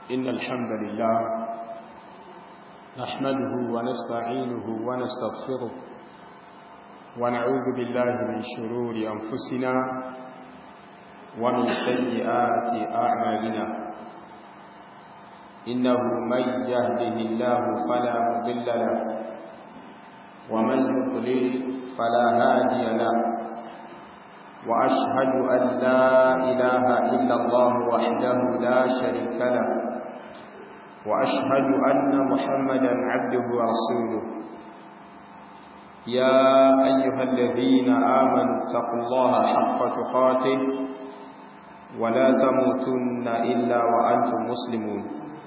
إن الحمد لله نحمده ونستعينه ونستغفره ونعوذ بالله من شرور أنفسنا ومن سيئات أعمالنا إنه من يهده الله فلا مضل له ومن يضلل فلا هادي له وأشهد أن لا إله إلا الله وحده لا شريك له وأشهد أن محمدا عبده ورسوله يا أيها الذين آمنوا اتقوا الله حق تقاته ولا تموتن إلا وأنتم مسلمون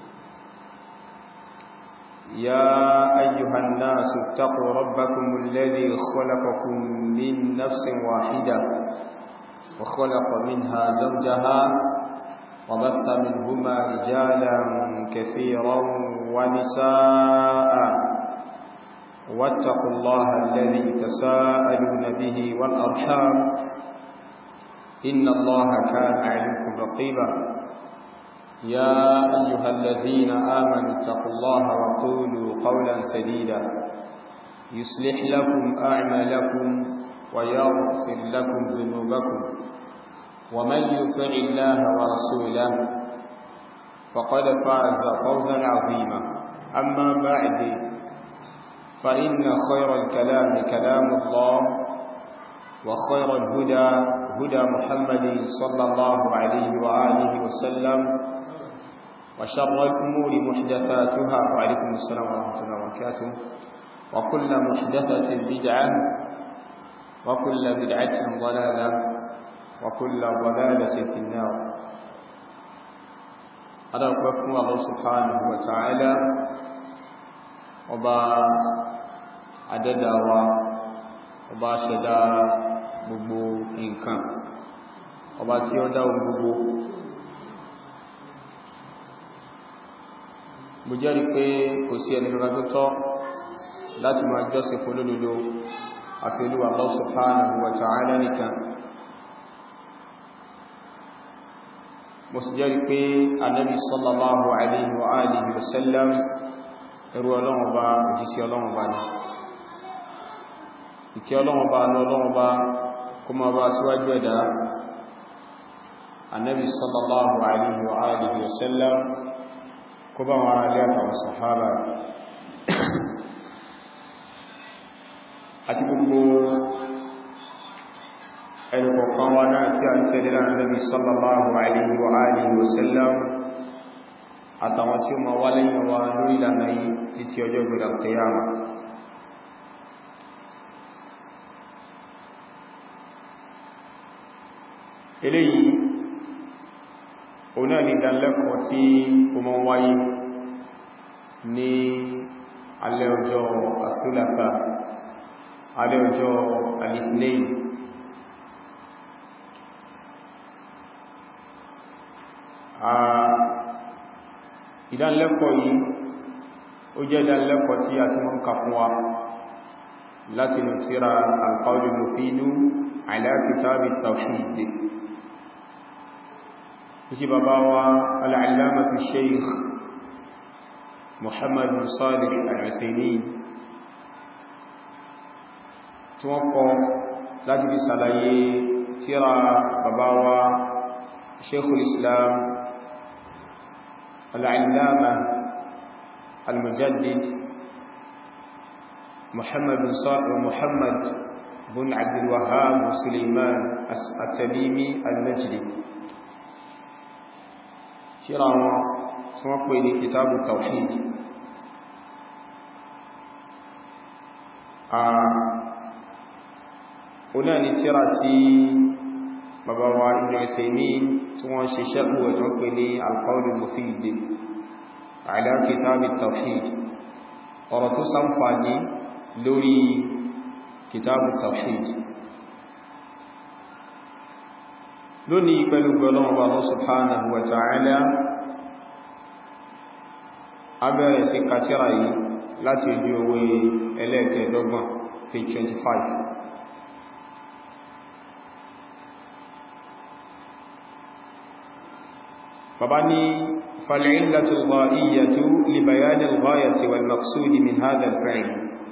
يا أيها الناس اتقوا ربكم الذي خلقكم من نفس واحدة وخلق منها زوجها وبث منهما رجالا كثيرا ونساء واتقوا الله الذي تساءلون به والأرحام إن الله كان عليكم رقيبا يا أيها الذين آمنوا اتقوا الله وقولوا قولا سديدا يصلح لكم أعمالكم ويغفر لكم ذنوبكم ومن يطع الله ورسوله فقد فاز فوزا عظيما أما بعد فإن خير الكلام كلام الله وخير الهدى هدى محمد صلى الله عليه وآله وسلم وشر الأمور محدثاتها وعليكم السلام ورحمة الله وبركاته وكل محدثة بدعة وكل بدعة ضلالة وكل ضلالة في النار هذا أقول الله سبحانه وتعالى ọba adẹ́dàwà ọba ṣẹ̀dá gbogbo nǹkan ọba tí ó dá gbogbo mo jẹ́rìí pé kò sí ẹni lọ́nà tó tọ́ láti máa jọ́sìn fún lódodo àfi Olúwa Allah subhanahu wa ta'ala nìkan mo sì jẹ́rìí pé Ànábì sallallahu alaihi wa alihi wa sallam ẹrú ọlọ́run bá òjísí ọlọ́run bá ní ìkẹ́ ọlọ́run bá ní ọlọ́run bá kó ma bá síwájú ẹ̀dá annabi sallallahu alaihi wa alihi wa sallam kó bá wọn alẹ́ àtàwọn sàhábà àti gbogbo ẹnìkọ̀kan wa náà tí a ń tẹ́lẹ̀ annabi sallallahu alaihi wa alihi wa sallam àtàwọn tí ó ma wá lẹ́yìn wa lórí ìlànà yìí títí ọjọ́ ìgbèrè àtẹ́yàmà eléyìí oná ní ìdánlẹ́kọ̀ọ́ tí ó mọ́ wáyé ní alẹ́ ọjọ́ àfúlàfà alẹ́ ọjọ́ alìfínẹ́yìn ìdánlẹ́kọ̀ọ́ yìí ó jẹ́ ìdánlẹ́kọ̀ọ́ tí a ti mọ́ ká fún wa láti lè tíra al-qawl al-mufid ala kitab at-tawhid ìṣẹ́ bàbá wa al-allamah shaykh Muhammad bin Salih al-Uthaymin tí wọ́n kọ láti fi sàlàyé tíra bàbá wa shaykhul islam العلامة المجدد محمد بن صالح ومحمد بن عبد الوهاب وسليمان التميمي النجدي ترى توقع كتاب التوحيد هنا نترى bàbá wa Ibn Uthaymeen tí wọ́n ṣe ṣẹ́kù ẹ̀tọ́ pé ní al-qawl al-mufid ala kitab at-tawhid ọ̀rọ̀ tó ṣàǹfààní lórí kitab at-tawhid lónìí pẹ̀lú gbọ́lọ́wọ́ Allah subhanahu wa ta'ala abẹ́rẹ̀ sí kàtíra yìí láti ojú owó ẹlẹ́ẹ̀kẹ́ẹ̀dọ́gbọ̀n page 25 bàbá ní فالعلة الغائية لبيان الغاية والمقصود من هذا الفعل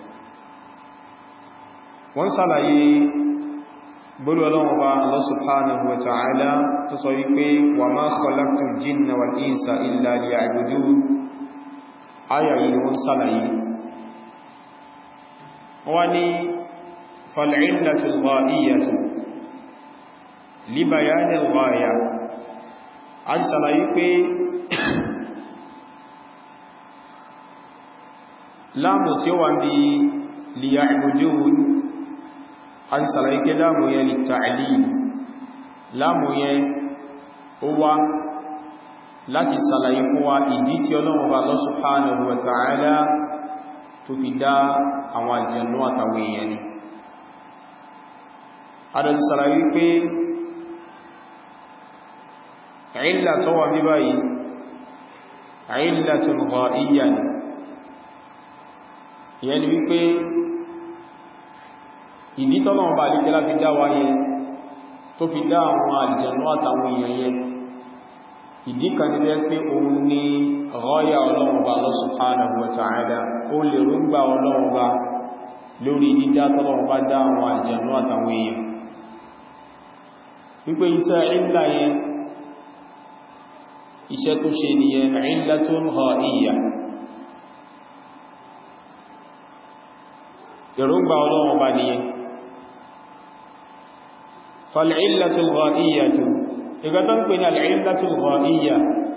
وانصلي بلو الله الله سبحانه وتعالى تصيبه وما خلقت الجن والإنس إلا ليعبدون آية وانصلي واني فالعلة الغائية لبيان الغاية عن سلايقه láàmù tí ó wà ní liya'budun an sàlàyé láàmù yẹn lè ta'lil láàmù yẹn ó wá láti sàlàyé fún wa ìdí tí Ọlọ́run bá Allah subhanahu wa ta'ala tó fi dá àwọn àjẹ̀nú àtàwọn èèyàn ni adọ̀tí sàlàyé pé ìlà tó wà ní báyìí ìlàtul ghaiyya ni ìyẹn ni wípé ìdí tọ́lọ̀wọ̀n bá lè kẹ́lá fi dá wáyé tó fi dá àwọn àlùjànnú àtàwọn èèyàn yẹn ìdí kan ní bẹ́ẹ̀ sí òun ní ghaya Ọlọ́run bá Allah subhanahu wa ta'ala ó lè rúgbà Ọlọ́run bá lórí dídá tọ́lọ̀wọ̀n bá dá àwọn àlùjànnú àtàwọn èèyàn wípé iṣẹ́ ìlà yẹn iṣẹ́ tó ṣe nìyẹn illatun ghaiyya èròǹgbà ọlọ́run bá nìyẹn fal'illatul gha'iyyatu ìgbà tó ń pè ní al'illatul gha'iyya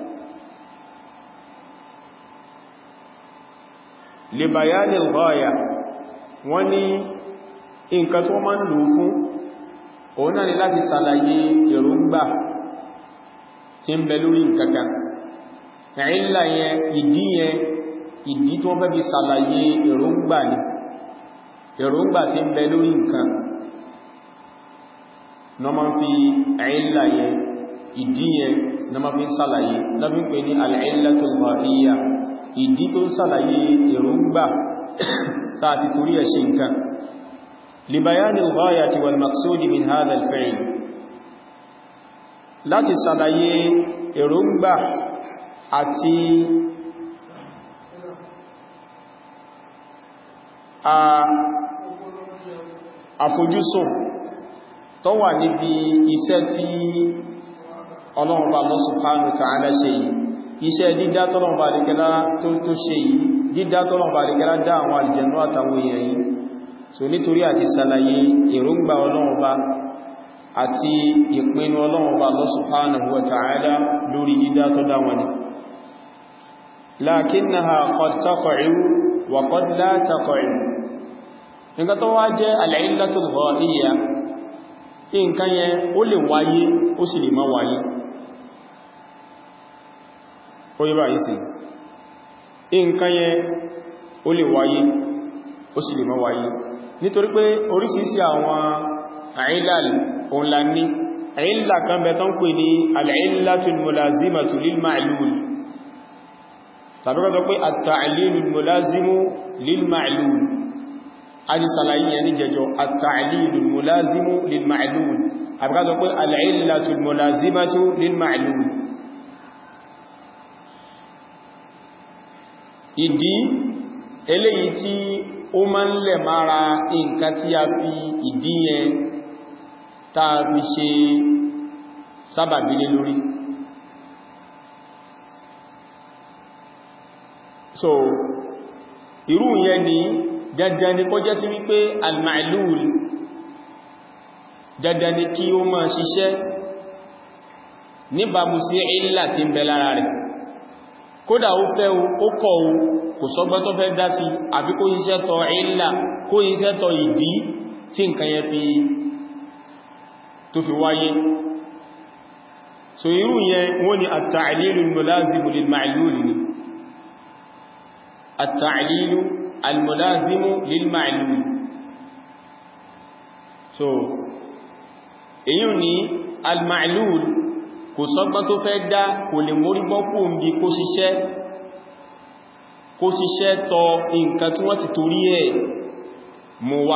li bayanil ghaya wọ́n ní nǹkan tó máa ń lò fún òun náà ni láti sàlàyé èròǹgbà tí ń bẹ lórí nǹkankan ìlà yẹn ìdí yẹn ìdí tó fẹ́ fi sàlàyé èròǹgbà ni èròǹgbà tí ń bẹ lórí nǹkan na ma fi àìlà yẹn ìdí yẹn na ma fi sàlàyé lọ́bí pé ní al-illatul ghaiyya ìdí tó sàlàyé èròǹgbà tààtì torí ẹ̀ ṣe nǹkan li bayanil ghayati wal maqsudi min hadha al-fi'l láti sàlàyé èròǹgbà àti àfojúsùn tó wà níbi iṣẹ́ tí Ọlọ́run bá Allah subhanahu wa ta'ala ṣe yìí iṣẹ́ dídá tọ́lọ́run bá àríkẹ́lá tó ṣe yìí dídá tọ́lọ́run bá àríkẹ́lá dá àwọn àlùjànnú àtàwọn èèyàn yìí so nítorí àti sàlàyé èròǹgbà Ọlọ́run bá àti ìpinnu Ọlọ́run bá Allah subhanahu wa ta'ala lórí dídá tó dá wọn ni lakinnaha qad taqa'u wa qad la taqa'u nǹkan tó wá jẹ́ al-illatul ghaiyya nǹkan yẹn ó lè wáyé ó sì lè má wáyé ó yẹ báyìí sí nǹkan yẹn ó lè wáyé ó sì lè má wáyé nítorí pé oríṣiríṣi àwọn àìlàl òun la ní àìlà kan bẹ tán pè ní al-illatul mulazimatu lil ma'lul tàbí kọ́ pé at-ta'lilul mulazimu lil ma'lul aji salayi yẹn ní jẹjọ at-ta'lilul mulazimu lil ma'lul àbí ká sọ pé al-illatul mulazimatu lil ma'lul ìdí eléyìí tí ó máa ń lẹ̀ mára nǹkan tí a fi ìdí yẹn tá a fi ṣe sábàbí lé lórí so irú yẹn ni dandan ni kó jẹ́ sí wípé al-ma'lul dandan ni kí ó máa ṣiṣẹ́ níbàmú sí ìlà tí ń bẹ lára rẹ̀ kódà ó fẹ́ ó kọ̀ ó kò sọ́gbọ́n tó fẹ́ dá sí àbí kó iṣẹ́ tọ ìlà kó iṣẹ́ tọ ìdí tí nǹkan yẹn fi tó fi wáyé so irú yẹn wọ́n ni at-ta'lilul mulazimu lil ma'lul ni at-ta'lilu al-mulazimu lil ma'lul so èyí ni al-ma'lul kò sọ́gbọ́n tó fẹ́ dá kò lè mórí bọ́kù ń bí kó ṣiṣẹ́ kó ṣiṣẹ́ tọ nǹkan tí wọ́n ti torí ẹ̀ mú wá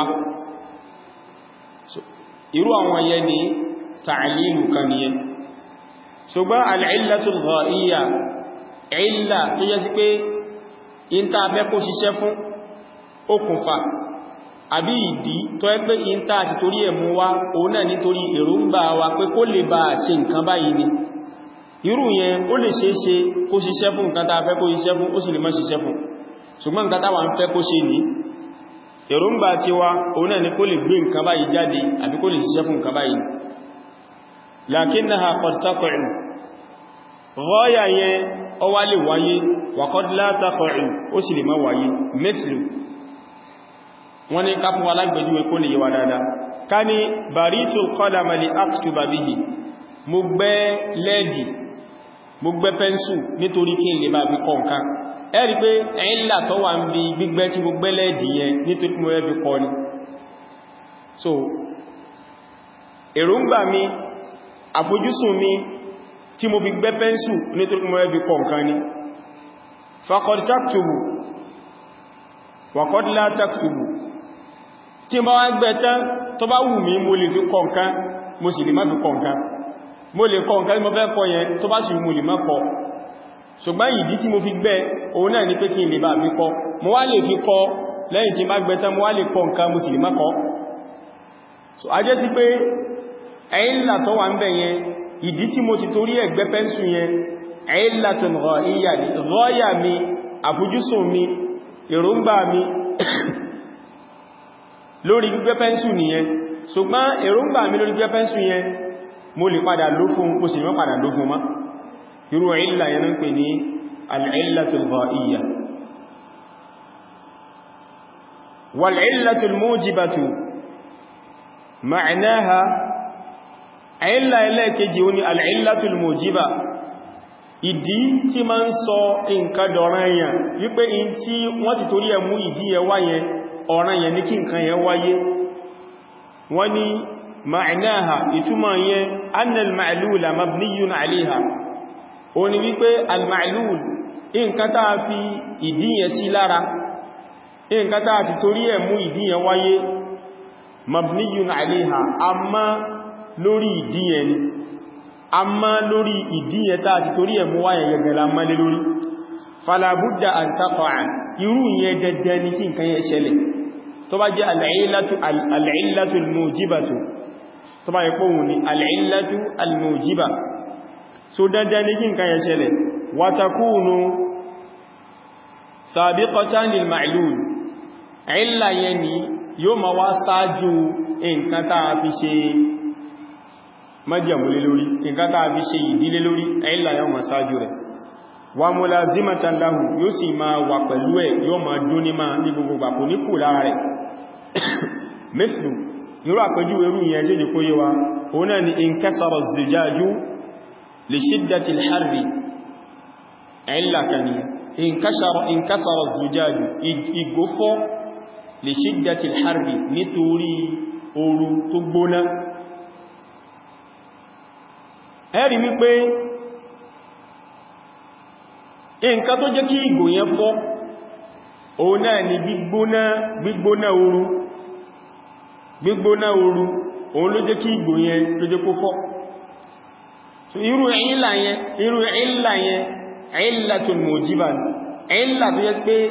irú àwọn yẹn ni ta'lilu kan nìyẹn ṣùgbọ́n al-illatul ghaiyya ìlà tó yẹ sí pé ìntà abẹ́ kó ṣiṣẹ́ fún okùnfà àbí ìdí tó ẹ́ pé ìntà àti torí ẹ̀mú wá òun náà nítorí èròǹgbà wa pé kó lè bá ṣe nǹkan báyìí ni irú yẹn ó lè ṣe é ṣe kó ṣiṣẹ́ fún nǹkan tàà fẹ́ kó ṣiṣẹ́ fún ó sì lè má ṣiṣẹ́ fún ṣùgbọ́n nǹkan tàwà ń fẹ́ kó ṣe ní èròǹgbà tí wá òun náà ni kó lè gbé nǹkan báyìí jáde àbí kó lè ṣiṣẹ́ fún nǹkan báyìí lakinnaha qad taqa'u ghaya yẹn ó wá lè wáyé wa qad la taqa'u ó sì lè má wáyé mithlu wọ́n ní ká fún alágbèjúwe kó lè yíwa dáadáa ká ní baritul qalama li aktuba bihi mo gbẹ́ lẹ́ẹ̀dì mo gbẹ́ pẹ́nsù nítorí kí n lè bá fi kọ nǹkan ẹ rí pé ẹ̀yìnlá tó wà ń bí gbígbẹ́ tí mo gbẹ́ lẹ́ẹ̀dì yẹn nítorí mo rẹ́ fi kọ ni so èròǹgbà mi àfojúsùn mi tí mo fi gbẹ́ pẹ́nsù nítorí mo rẹ́ fi kọ nǹkan ni faqad taktubu wa qad la taktubu tí ma wá gbẹ́ tán tó bá wù mí mo lè fi kọ nǹkan mo sì lè má fi kọ nǹkan mo lè kọ nǹkan tí mo fẹ́ kọ yẹn tó bá sì mú lè má kọ ṣùgbọ́n ìdí tí mo fi gbẹ́ òun náà ní pé kí n lè bá fi kọ mo wá lè fi kọ lẹ́yìn tí bá gbẹ́ tán mo wá lè kọ nǹkan mo sì lè má kọ so a jẹ́ ti pé ẹ̀yìnlá tó wà ń bẹ̀ yẹn ìdí tí mo ti torí ẹ̀gbẹ́ pẹ́nsù yẹn ẹ̀yìnlá tó rọ́yà mi àfojúsùn mi èròǹgbà mi lórí gbígbẹ́ pẹ́nsù nìyẹn ṣùgbọ́n èròǹgbà mi lórí gbígbẹ́ pẹ́nsù yẹn mo lè padà ló fún ó sì mọ́ padà ló fún má irú ìlà yẹn ń pè ní al'illatul gha'iyya wal'illatul mujibatu ma'anaha ìlà ẹlẹ́kejì ó ní al'illatul mujiba ìdí tí ma ń sọ nǹkan dọ̀rọ̀ yẹn wípé in tí wọ́n ti torí ẹmú ìdí ẹ wáyẹn ọ̀ràn yẹn ní kí nǹkan yẹn wáyé wọ́n ní معناها ìtumọ̀ yẹn أن المعلول مبني عليها ó ní wípé المعلول nǹkan tàà fi ìdíyẹ sí lára nǹkan tàà fi torí ẹ̀ mú ìdíyẹ wáyé مبني عليها amma lórí ìdíyẹ ni amma lórí ìdíyẹ tàà fi torí ẹ̀ mú wáyé gẹ̀gẹ̀lá mọ́lé lórí فلا بد أن تقع irú yẹn dẹ̀dẹ̀ ní kí nǹkan yẹn ṣẹlẹ̀ tó bá jẹ́ al-'illatu al-mujibatu tó bá yẹpọ̀ wù ní al'illatu al-mujiba so dandan ní kí nǹkan yẹ ṣẹlẹ̀ wa takunu sabiqatan lil ma'lul illa yẹn ni yóò ma wá sáájú nǹkan táa fi ṣe májẹ̀múlé lórí nǹkan táa fi ṣe ìdílé lórí illa yóò ma sáájú rẹ̀ wa mulazimatan lahu yóò sì ma wà pẹ̀lú ẹ̀ yóò ma dúní ma ní gbogbo gbàkó ní kù lára rẹ̀ mithlu irú àpẹjú irú ìyẹn jẹ́ jẹ́ kó yé wa òun náà ni inkasara zujaju li shiddati al-harri ẹ̀lá kani inkasara zujaju igofọ́ li shiddati al-harri nítorí ooru tó gbóná ẹ̀rí wípé nǹkan tó jẹ́ kí ìgò yẹn fọ́ òun náà ni gbígbóná ooru gbígbóná ooru òun ló jẹ́ kí ìgbò yẹn ló jẹ́ kó fọ́ so irú ìlà yẹn irú ìlà yẹn ìlàtul mujiba ìlà tó yẹ́ pé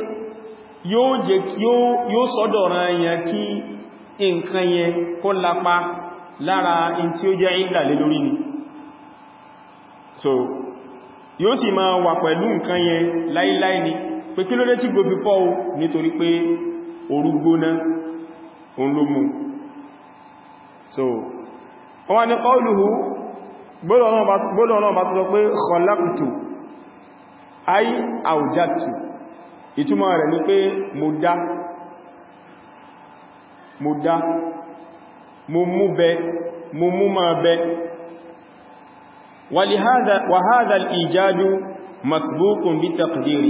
yóò sọ́dọ̀ ran yẹn kí nǹkan yẹn kó lápá lára in tí ó jẹ́ ìlà lé lórí ni so yóò sì máa wà pẹ̀lú nǹkan yẹn láíláí ni pé kí ló dé tí gbogbo fọ́ nítorí pé ooru gbóná òun ló mú so wọ́n ni qawluhu gbọ́lọ̀ náà bá tó sọ pé khalaqtu ay awjadtu ìtumọ̀ rẹ̀ ní pé mo dá mo dá mo mú bẹ mo mú máa bẹ wa hadha al-ijadu masbuqun bi taqdiri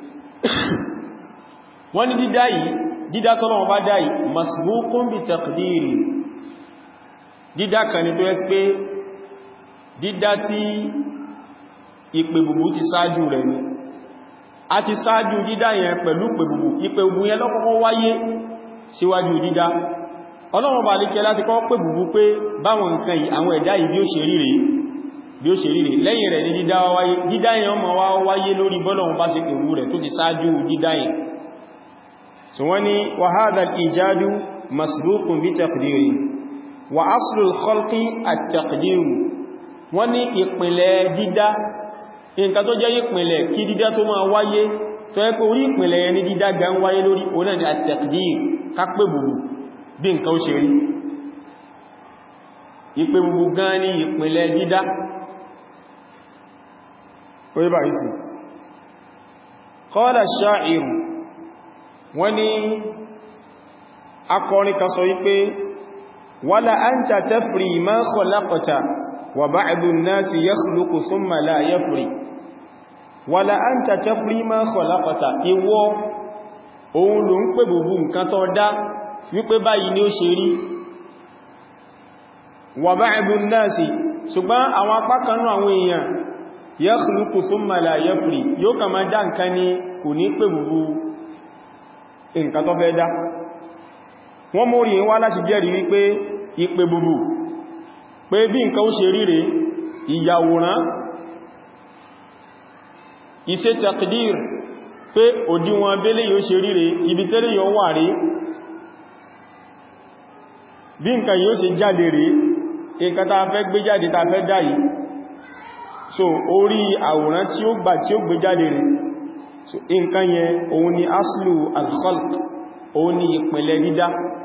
wọ́n ni dídá yìí dídá tọ́lọ́wọ́ bá dá yìí masbuqun bi taqdiri dídá kan ní tó ẹ́ pé dídá tí ìpè bùbù ti sáájú rẹ̀ ni a ti sáájú dídá yẹn pẹ̀lú ìpè bùbù ìpè bùbù yẹn lọ́kọ́kọ́ wáyé síwájú dídá ọlọ́run bá lékẹ́ láti kọ́ pè bùbù pé báwọn nǹkan yìí àwọn ẹ̀dá yìí bí ó ṣe rí rèé bí ó ṣe rí rẹ̀ lẹ́yìn rẹ̀ ní dídá wáyé dídá yẹn ọmọ wá wáyé lórí bọ́lọ̀un bá sí pẹ̀lú rẹ̀ tó ti sáájú dídá yẹn so wọ́n ni wa hadha al-ijadu masbuqun bi taqdiri wa aslu al-khalqi at-taqdir wọ́n ní ìpìnlẹ̀ dídá nǹkan tó jẹ́ ìpìnlẹ̀ kí dídá tó máa wáyé tó yẹ pé orí ìpìnlẹ̀ yẹn ní dídá gan wáyé lórí ọ̀nà ni at-taqdir kápẹ́ bùbù bí nǹkan ó ṣe rí ìpè bùbù gan ní ìpìnlẹ̀ dídá orí bá ìsì qala ash-sha'ir wọ́n ní akọrin kan sọ wípé wala anta tafri ma khalaqta wa ba'du an-nasi yakhluqu thumma la yafri wala anta tafri ma khalaqta ìwọ òun ló ń pè bùbù nǹkan tó dá wípé báyìí ni ó ṣe rí wa ba'du an-nasi ṣùgbọ́n àwọn apá kan náà àwọn èèyàn yakhluqu thumma la yafri yóò kà máa dá nǹkan ni kò ní pè bùbù nǹkan tó fẹ́ dá wọ́n mórí wá láti jẹ́rìí wípé ìpè bùbù pé bí nǹkan ó ṣe ríre ìyàwòrán iṣẹ́ taqdir pé òdíwọn abẹ́lé yóò ṣe ríre ibi tẹ́lẹ̀ yóò wà rí bí nǹkan yóò ṣe jáde rí nǹkan ta fẹ́ gbé jáde ta fẹ́ dá yìí so orí àwòrán tí ó gbà tí ó gbé jáde rí so nǹkan yẹn òun ni aslu al-khalq òun ni ìpìnlẹ̀ dídá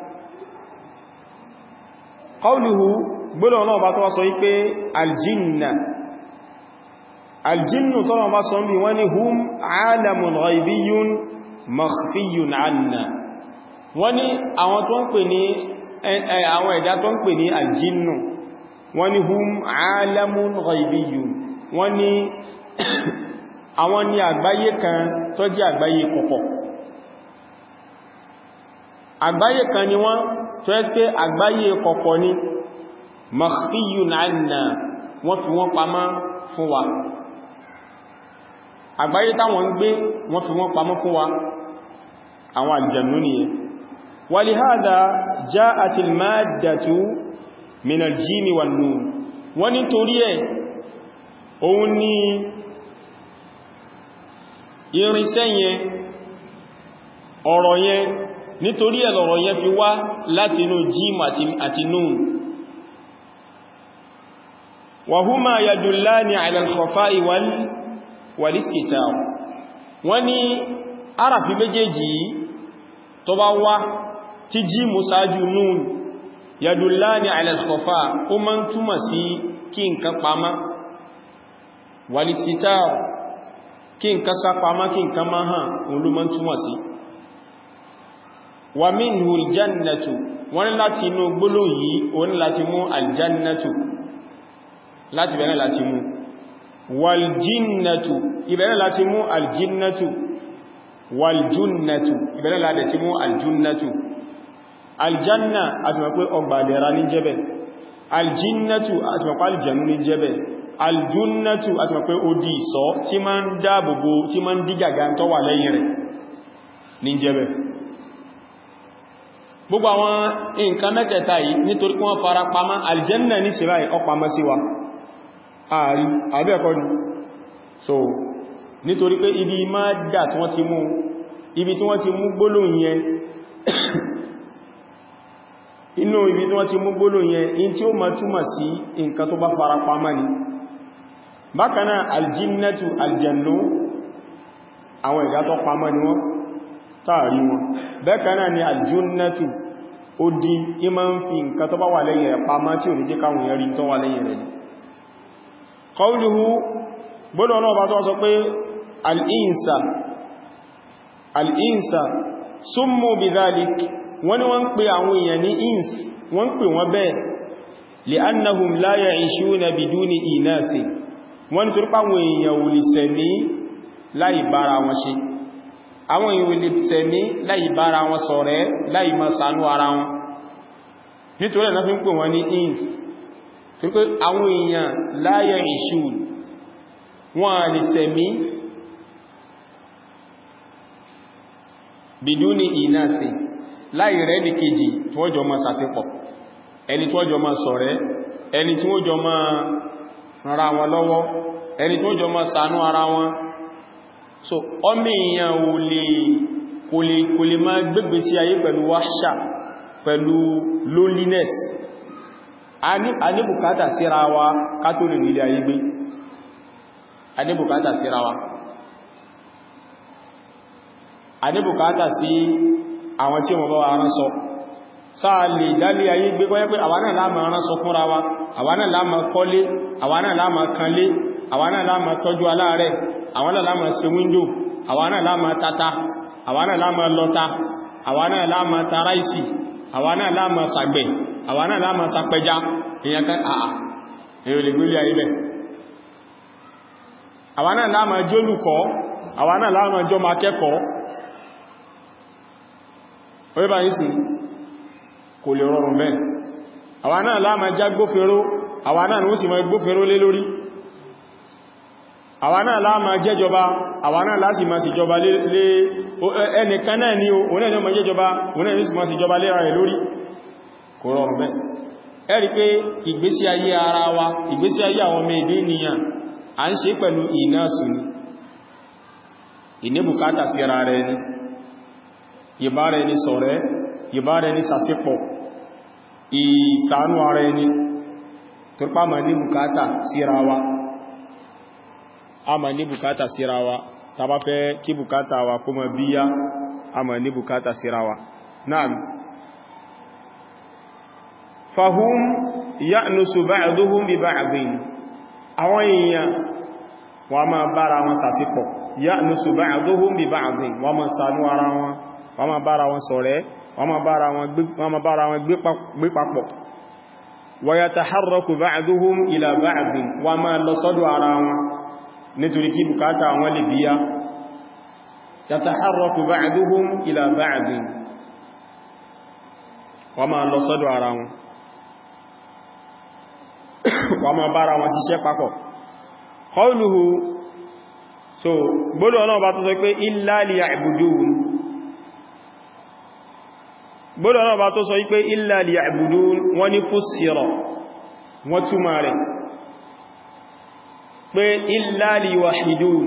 qawluhu gbọ́nà náà bá tó wá sọ wípé aljinna aljinnu tó náà bá sọ bí wọ́n ni hum alamun ghaibiyun makhfiyun anna wọ́n ni àwọn tó ń pè ní àwọn ẹ̀dá tó ń pè ní aljinnu wọ́n ni hum alamun ghaibiyun wọ́n ni àwọn ni àgbáyé kan tó jẹ́ àgbáyé kọ̀kọ̀ àgbáyé kan ni wọ́n tó ẹ́ pé àgbáyé kọ̀kọ̀ ni makhfiyun anna wọ́n fi wọ́n pamọ́ fún wa àgbáyé táwọn ń gbé wọ́n fi wọ́n pamọ́ fún wa àwọn àlùjànnú nìyẹn walihada ja'at al-maddatu min al-jini wan-nur wọ́n ní torí ẹ̀ òun ni irinṣẹ́ yẹn ọ̀rọ̀ yẹn nítorí ẹ̀ lọ̀rọ̀ yẹn fi wá láti inú jíìmù àti núùn wàhúmà yadullani ala al-khafa'i wal-istitar wọ́n ní arafi méjèèjì tó bá wá tí jíìmù sáájú núùn yadullani ala al-khafa ó máa ń túmọ̀ sí kí nǹkan pamá wal-istitar kí nǹkan sá pamá kí nǹkan máa hàn òun ló máa ń túmọ̀ sí wa minhu aljannatu wọ́n láti inú gbólóhùn yìí wọ́n láti mú aljannatu láti bẹ̀rẹ̀ láti mú waljinnatu ìbẹ̀rẹ̀ láti mú aljinnatu waljunnatu ìbẹ̀rẹ̀ láti mú aljunnatu aljanna àti mọ̀ pé ọgbà dẹ̀ra ní jẹ́bẹ̀ aljinnatu àti mọ̀ pé aljannu ní jẹ́bẹ̀ aljunnatu àti mọ̀ pé ó di ìsọ́ tí ma ń dáàbòbò tí ma ń dígàgá tó wà lẹ́yìn rẹ̀ ní jẹ́bẹ̀ gbogbo àwọn nǹkan mẹ́tẹ̀ẹ̀ta yìí nítorí wọ́n fara pamá aljanna ní ṣe báyìí ọpamọ́ sí wa ààrí àbẹ́ẹ̀kọ́ ni so nítorí pé ibi máa dà tí wọ́n ti mú ibi tí wọ́n ti mú gbólóhùn yẹn inú ibi tí wọ́n ti mú gbólóhùn yẹn in tí ó ma túmọ̀ sí nǹkan tó bá fara pamá ni bákanáà aljinnatu aljannu àwọn ìdá tó pamọ́ ni wọ́n táàrí wọn bẹ́ẹ̀kanáà ni aljunnatu ó di ima ń fi nǹkan tó bá wà lẹ́yìn rẹ̀ pamá tí ò ní jẹ́ káwọn yẹn rí tó wà lẹ́yìn rẹ̀ ni qawluhu gbọ́dọ̀ náà bá tó sọ pé al'insa al'insa summu bidhalik wọ́n ni wọ́n ń pè àwọn èèyàn ní ins wọ́n pè wọ́n bẹ́ẹ̀ li'annahum la ya'ishuna biduni inasi wọ́n tó rípa àwọn èèyàn ò lè sẹ̀mí láì bára wọn ṣe àwọn èèyàn ò lè sẹ̀mí láì bára wọn ṣọ̀rẹ́ láì máa ṣàánú ara wọn nítorí ẹ̀nà fi ń pè wọ́n ní ins tó pé àwọn èèyàn la ya'ishun wọ́n lè sẹ̀mí biduni inasi láì rẹ̀ ní kejì tí wọ́n jọ máa sàṣepọ̀ ẹni tí wọ́n jọ máa ṣọ̀rẹ́ ẹni tí wọ́n jọ máa rárá wọn lọ́wọ́ ẹni tó jọ máa ṣàánú ara wọn so ọmọ èèyàn ò lè kò lè kò lè máa gbégbé sí ayé pẹ̀lú wáṣà pẹ̀lú loneliness a ní bùkátà síra wa ká tó lè nílé ayé gbé a ní bùkátà síra wa a ní bùkátà sí àwọn tí wọ́n bá wa rán sọ sáà lè dálé ayé gbé kọ́ yẹ́ pé àwa náà láàmà rán sọ fúnra wa àwa náà láàmà kọ́lé àwa náà láàmà kanlé àwa náà láàmà tọ́jú aláàrẹ̀ àwa náà láàmà ṣe wíńdò àwa náà láàmà tata àwa náà láàmà lọta àwa náà láàmà taraisi àwa náà láàmà sàgbẹ̀ àwa náà láàmà sàpẹja èyàn kan àà èrò lè gbélé ayé bẹ̀ àwa náà láàmà jólùkọ́ àwa náà láàmà jọ ma kẹ́kọ̀ọ́ orí bá yìí sí kò lè rọrùn bẹ́ẹ̀ àwa náà láàmà já gbófinró àwa náà ní ó sì mọ́ gbófinró lé lórí àwa náà láàmà jẹ́jọba àwa náà láti máa sì jọba lé ẹnìkan náà ní òun náà ní ọmọ jẹ́jọba òun náà ní sì máa sì jọba lé rẹ̀ lórí kò rọrùn bẹ́ẹ̀ ẹ rí pé ìgbésí ayé ara wa ìgbésí ayé àwọn ọmọ èdè ènìyàn à ń ṣe pẹ̀lú ìnáṣù ni ìníbùkátà sí ara rẹ̀ ni ìbára ẹni ṣọ̀rẹ́ ìbára ẹni sàṣípọ̀ ìsànú ara ẹni tó pá ma ní bùkátà síra wa a ma ní bùkátà síra wa ta bá fẹ́ kí bùkátà wa kó ma bíyá a ma ní bùkátà síra wa náà fahum ya'nusu ba'duhum bi ba'din àwọn èèyàn wọ́n ma bára wọn sàṣípọ̀ ya'nusu ba'duhum bi ba'din wọ́n ma ṣàánú ara wọn wọ́n ma bára wọn ṣọ̀rẹ́ wọ́n ma bára wọn gbé papọ̀ wa yataharraku ba'duhum ila ba'din wọ́n ma lọ sọ́dọ̀ ara wọn nítorí kí bùkátà wọn lè bíyá yataharraku ba'duhum ila ba'din wọ́n ma lọ sọ́dọ̀ ara wọn wọ́n ma bára wọn ṣiṣẹ́ papọ̀ qawluhu so gbọ́dọ̀ ọlọ́run bá tó sọ pé illa liya'budun gbọ́dọ̀ ọlọ́run bá tó sọ pé illa liya'budun wọ́n ní fussira wọ́n túmọ̀ rẹ̀ pé illa liwahidun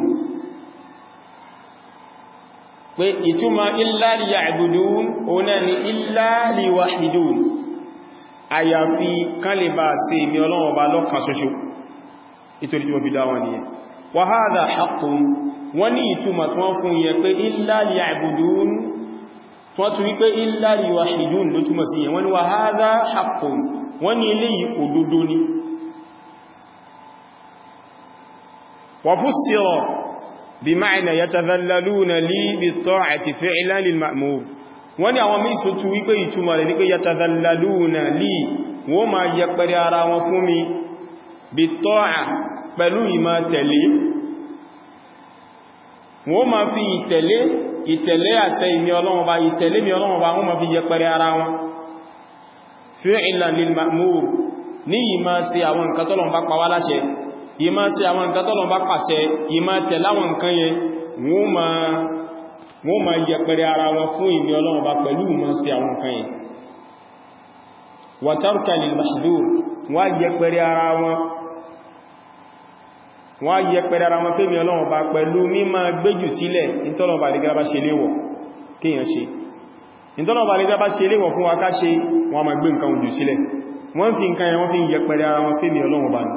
pé ìtumọ̀ illa liya'budun òun ni illa liwahidun àyàfi kan lè bá ṣe ìmì ọlọ́run ọba lọ́kan ṣoṣo ìtorí tí wọ́n fi dáwọn nìyẹn wa hadha haqqun wọ́n ní ìtumọ̀ tí wọ́n fún yẹ pé illa liya'budun tí wọ́n tún wí pé illa liwahidun ló túmọ̀ sí yẹn wọ́n ní wa hadha haqqun wọ́n ní eléyìí òdodo ni wa fussira bima'na yatadhallaluna li bit-ta'ati fi'lan lil-ma'mur wọ́n ní àwọn mísù tún wípé ìtumọ̀ rẹ̀ ní pé yatadhallaluna li wọ́n ma yẹpẹrẹ ara wọn fún mi bí tọ́à pẹ̀lú ìmá tẹ̀lé wọ́n ma fi ìtẹ̀lé ìtẹ̀lé àṣẹ ìmí Ọlọ́run bá ìtẹ̀lé mi Ọlọ́run bá wọ́n ma fi yẹpẹrẹ ara wọn fi'lan lil ma'mur ní ìmá ṣe àwọn nǹkan tọ́lọ́run bá pa wá láṣẹ ìmá ṣe àwọn nǹkan tọ́lọ́run bá pàṣẹ ìmá tẹ̀láwọn nǹkan yẹn wọ́n ma wọ́n ma yẹpẹrẹ ara wọn fún ìmí Ọlọ́run bá pẹ̀lú ìmọ̀ sí àwọn nǹkan yẹn wa tarka lil mahdhur wọ́n yẹpẹrẹ ara wọn wọ́n yẹpẹrẹ ara wọn fẹ́mi Ọlọ́run bá pẹ̀lú mímọ̀ gbéjù sílẹ̀ ìtọ́lọ̀bà lè gaba ṣe léwọ̀ kíyàn ṣe ìtọ́lọ̀bà lè gaba ṣe léwọ̀ fún wa ká ṣe wọ́n ma gbé nǹkan jù sílẹ̀ wọ́n fi nǹkan yẹn wọ́n fi yẹpẹrẹ ara wọn fẹ́mi Ọlọ́run bá ní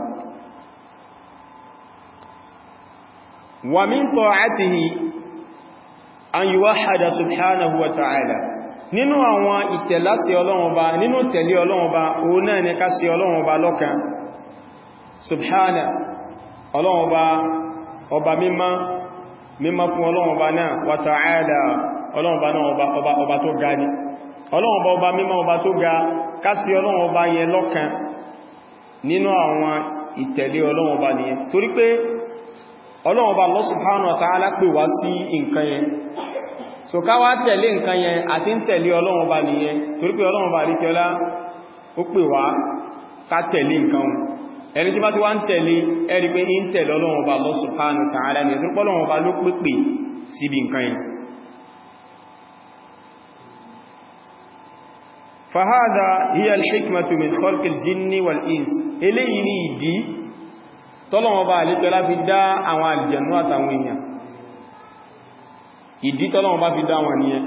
wa min ta'atihi an yuwahhada subhanahu wa ta'ala nínú àwọn ìtẹ̀láṣẹ Ọlọ́run Ọba nínú tẹ̀lé Ọlọ́run Ọba òun náà ní ká sí Ọlọ́run Ọba lọ́kan subhana Ọlọ́run Ọba ọba mímọ́ mímọ́ fún Ọlọ́run Ọba náà wa ta'ala Ọlọ́run Ọba náà ọba ọba tó ga ní Ọlọ́run Ọba ọba mímọ́ ọba tó ga ká sí Ọlọ́run Ọba yẹn lọ́kan nínú àwọn ìtẹ̀lé Ọlọ́run Ọba nìyẹn torí pé Ọlọ́run Ọba Allah subhanahu wa ta'ala pè wá sí nǹkan yẹn so ká wá tẹ̀lé nǹkan yẹn àti ń tẹ̀lé Ọlọ́run Ọba nìyẹn torí pé Ọlọ́run Ọba àríkẹ́ọlá ó pè wá ká tẹ̀lé nǹkan wọn ẹni tí bá ti wá ń tẹ̀lé ẹ̀rí pé ń tẹ̀lé Ọlọ́run Ọba Allah subhanahu wa ta'ala ní ẹ̀tọ́pọ̀ Ọlọ́run Ọba ló pèpè síbi nǹkan yẹn فهذا هي الحكمة من خلق الجن والإنس eléyìí ni ìdí tọ́lọ́wọ́ bá àlékẹ́ láfi dá àwọn àlìjẹ̀nú àtàwọn èèyàn ìdí tọ́lọ́wọ́ bá fi dá wọn nìyẹn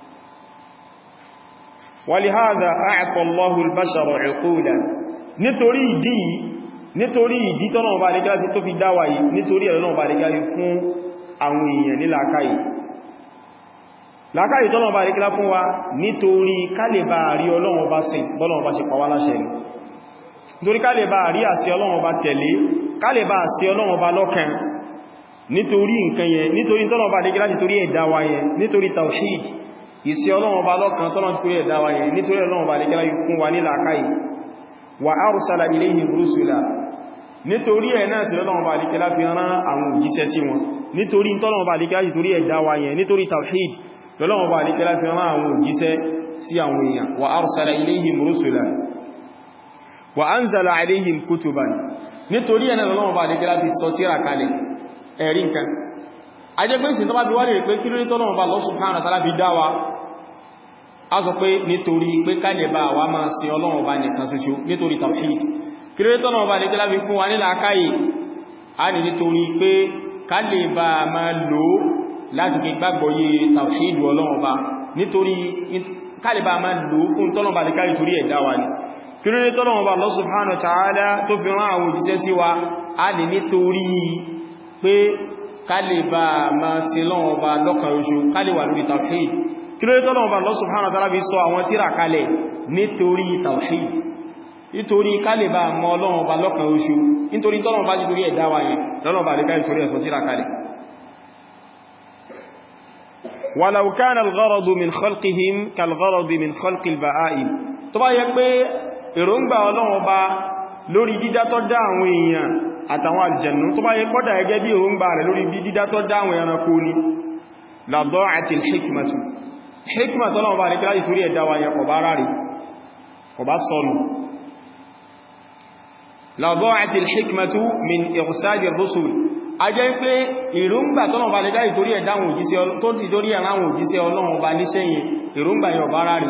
ولهذا أعطى الله البشر عقولا nítorí ìdí nítorí ìdí tọ́lọ́wọ́ bá àlékẹ́ láti tó fi dá wa yìí nítorí ẹ̀lọ́wọ́ bá àlékẹ́ láti fún àwọn èèyàn ní làákàyè làákàyè tọ́lọ́wọ́ bá àlékẹ́ lá fún wa nítorí kálẹ̀bà rí Ọlọ́run bá sìn bọ́lọ́wọ́ bá ṣe pàwà láṣẹ ni nítorí kálẹ̀bà rí àṣẹ Ọlọ́run bá tẹ̀lé kálẹ̀bà àṣẹ Ọlọ́run bá lọ́kàn nítorí nǹkan yẹn nítorí tọ́lọ́wọ́ bá àlékẹ́ láti torí ẹ̀dá wa yẹn nítorí tawhid ìsí Ọlọ́run bá lọ́kàn tọ́lọ́wọ́ torí ẹ̀dá wa yẹn nítorí Ọlọ́run bá àlékẹ́ láti fún wa ní làákàyè wa arsala ilayhim rusula nítorí ẹ̀ náà sí Ọlọ́run bá àlékẹ́ láti rán àwọn òjíṣẹ́ sí wọn nítorí tọ́lọ́run bá àlékẹ́ láti torí ẹ̀dá wa yẹn nítorí tawhid lọ́lọ́wọ́ bá àlékẹ́ láti rán àwọn òjíṣẹ́ sí àwọn èèyàn wa arsala ilayhim rusula wa anzala alayhim kutuban nítorí ẹ̀nà lọ́lọ́wọ́ bá àlékẹ́ láti sọ tírà kalẹ̀ ẹ̀rí nǹkan ajẹ́gbẹ́sìn tó bá bí wá lè pé kí lórí tọ́lọ́wọ́ bá Allah subhanahu wa ta'ala fi dá wa a sọ pé nítorí pé kálẹ̀ bá wa máa sin Ọlọ́run bá nìkan ṣoṣo nítorí tawhid kí lórí tọ́lọ́wọ́ bá àlékẹ́ láti fún wa ní làákàyè a ní nítorí pé kálẹ̀ bá máa lò láti fi gbàgbọ́ yé tawhid Ọlọ́run Ọba nítorí kálìbà máa lò fún tọ́lọ̀bà lè kárí torí ẹ̀dá wa ní kí ló ní tọ́lọ̀bà Allah subhanahu wa ta'ala tó fi rán àwọn òjíṣẹ́ sí wa a lè nítorí pé kálìbà máa sin Ọlọ́run Ọba lọ́kan oṣù kálìwà lórí tawhid kí ló ní tọ́lọ̀bà Allah subhanahu wa ta'ala fi sọ àwọn tírà kalẹ̀ nítorí tawhid nítorí kálìbà mọ̀ Ọlọ́run Ọba lọ́kan oṣù nítorí tọ́lọ̀bà jí torí ẹ̀dá wa yẹn lọ́lọ́bà lè kárí torí ẹ̀sọ tírà kalẹ̀ ولو كان الغرض من خلقهم كالغرض من خلق البهائم tó bá yẹ pé èròǹgbà Ọlọ́run Ọba lórí dídá tó dá àwọn èèyàn àtàwọn àlùjànnú tó bá yẹ kódà gẹ́gẹ́ bí èròǹgbà rẹ̀ lórí bí dídá tó dá àwọn ẹranko ni la da'ati al-hikmatu hikmatu Ọlọ́run Ọba rẹ̀ láti torí ẹ̀dá wa yẹn kò bá rárí kò bá sọnù la da'ati al-hikmatu min irsali ar-rusul a jẹ́ pé ìrúngbà tọ́nà bá lè dá ìtorí ẹ̀dáwọn òjíṣẹ́ tó ti torí ẹ̀ráwọn òjíṣẹ́ ọlọ́run bá ní sẹ́yìn ìrúngbà yọ bá rárí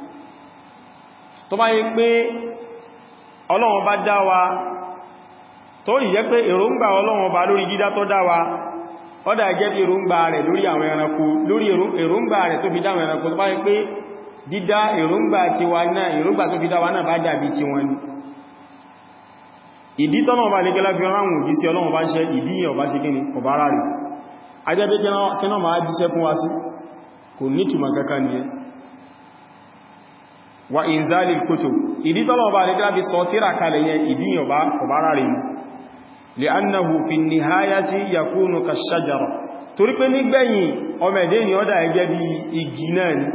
tó bá yẹ pé ọlọ́run bá dá wa tó yẹ pé ìrúngbà ọlọ́run bá lórí dídá tó dá wa ó dà jẹ́ bí ìrúngbà rẹ̀ lórí àwọn ẹranko lórí ìrúngbà rẹ̀ tó fi dá àwọn ẹranko tó bá yẹ pé dídá ìrúngbà tiwa náà ìrúngbà tó fi dá wa náà bá dàbí tiwọn ni ìdí tọ́nà ọba lè gẹ́lá fi ránwò jíṣẹ́ ọlọ́run bá ṣe ìdí ọba ṣe gíní ọba ara rẹ̀ ajẹ́bẹ́ kẹ́nà máa jíṣẹ́ fún wa sí kò ní túnmà kankan ni ẹ wa inzali kutub ìdí tọ́nà ọba lè gẹ́lá fi sọ tíra kalẹ̀ yẹn ìdí ọba ara rẹ̀ li'annahu fi nihayati yakunu kashajara torí pé nígbẹ̀yìn ọmọ ẹ̀dẹ́ ni ọ́dá ẹgẹ́ bí igi náà ni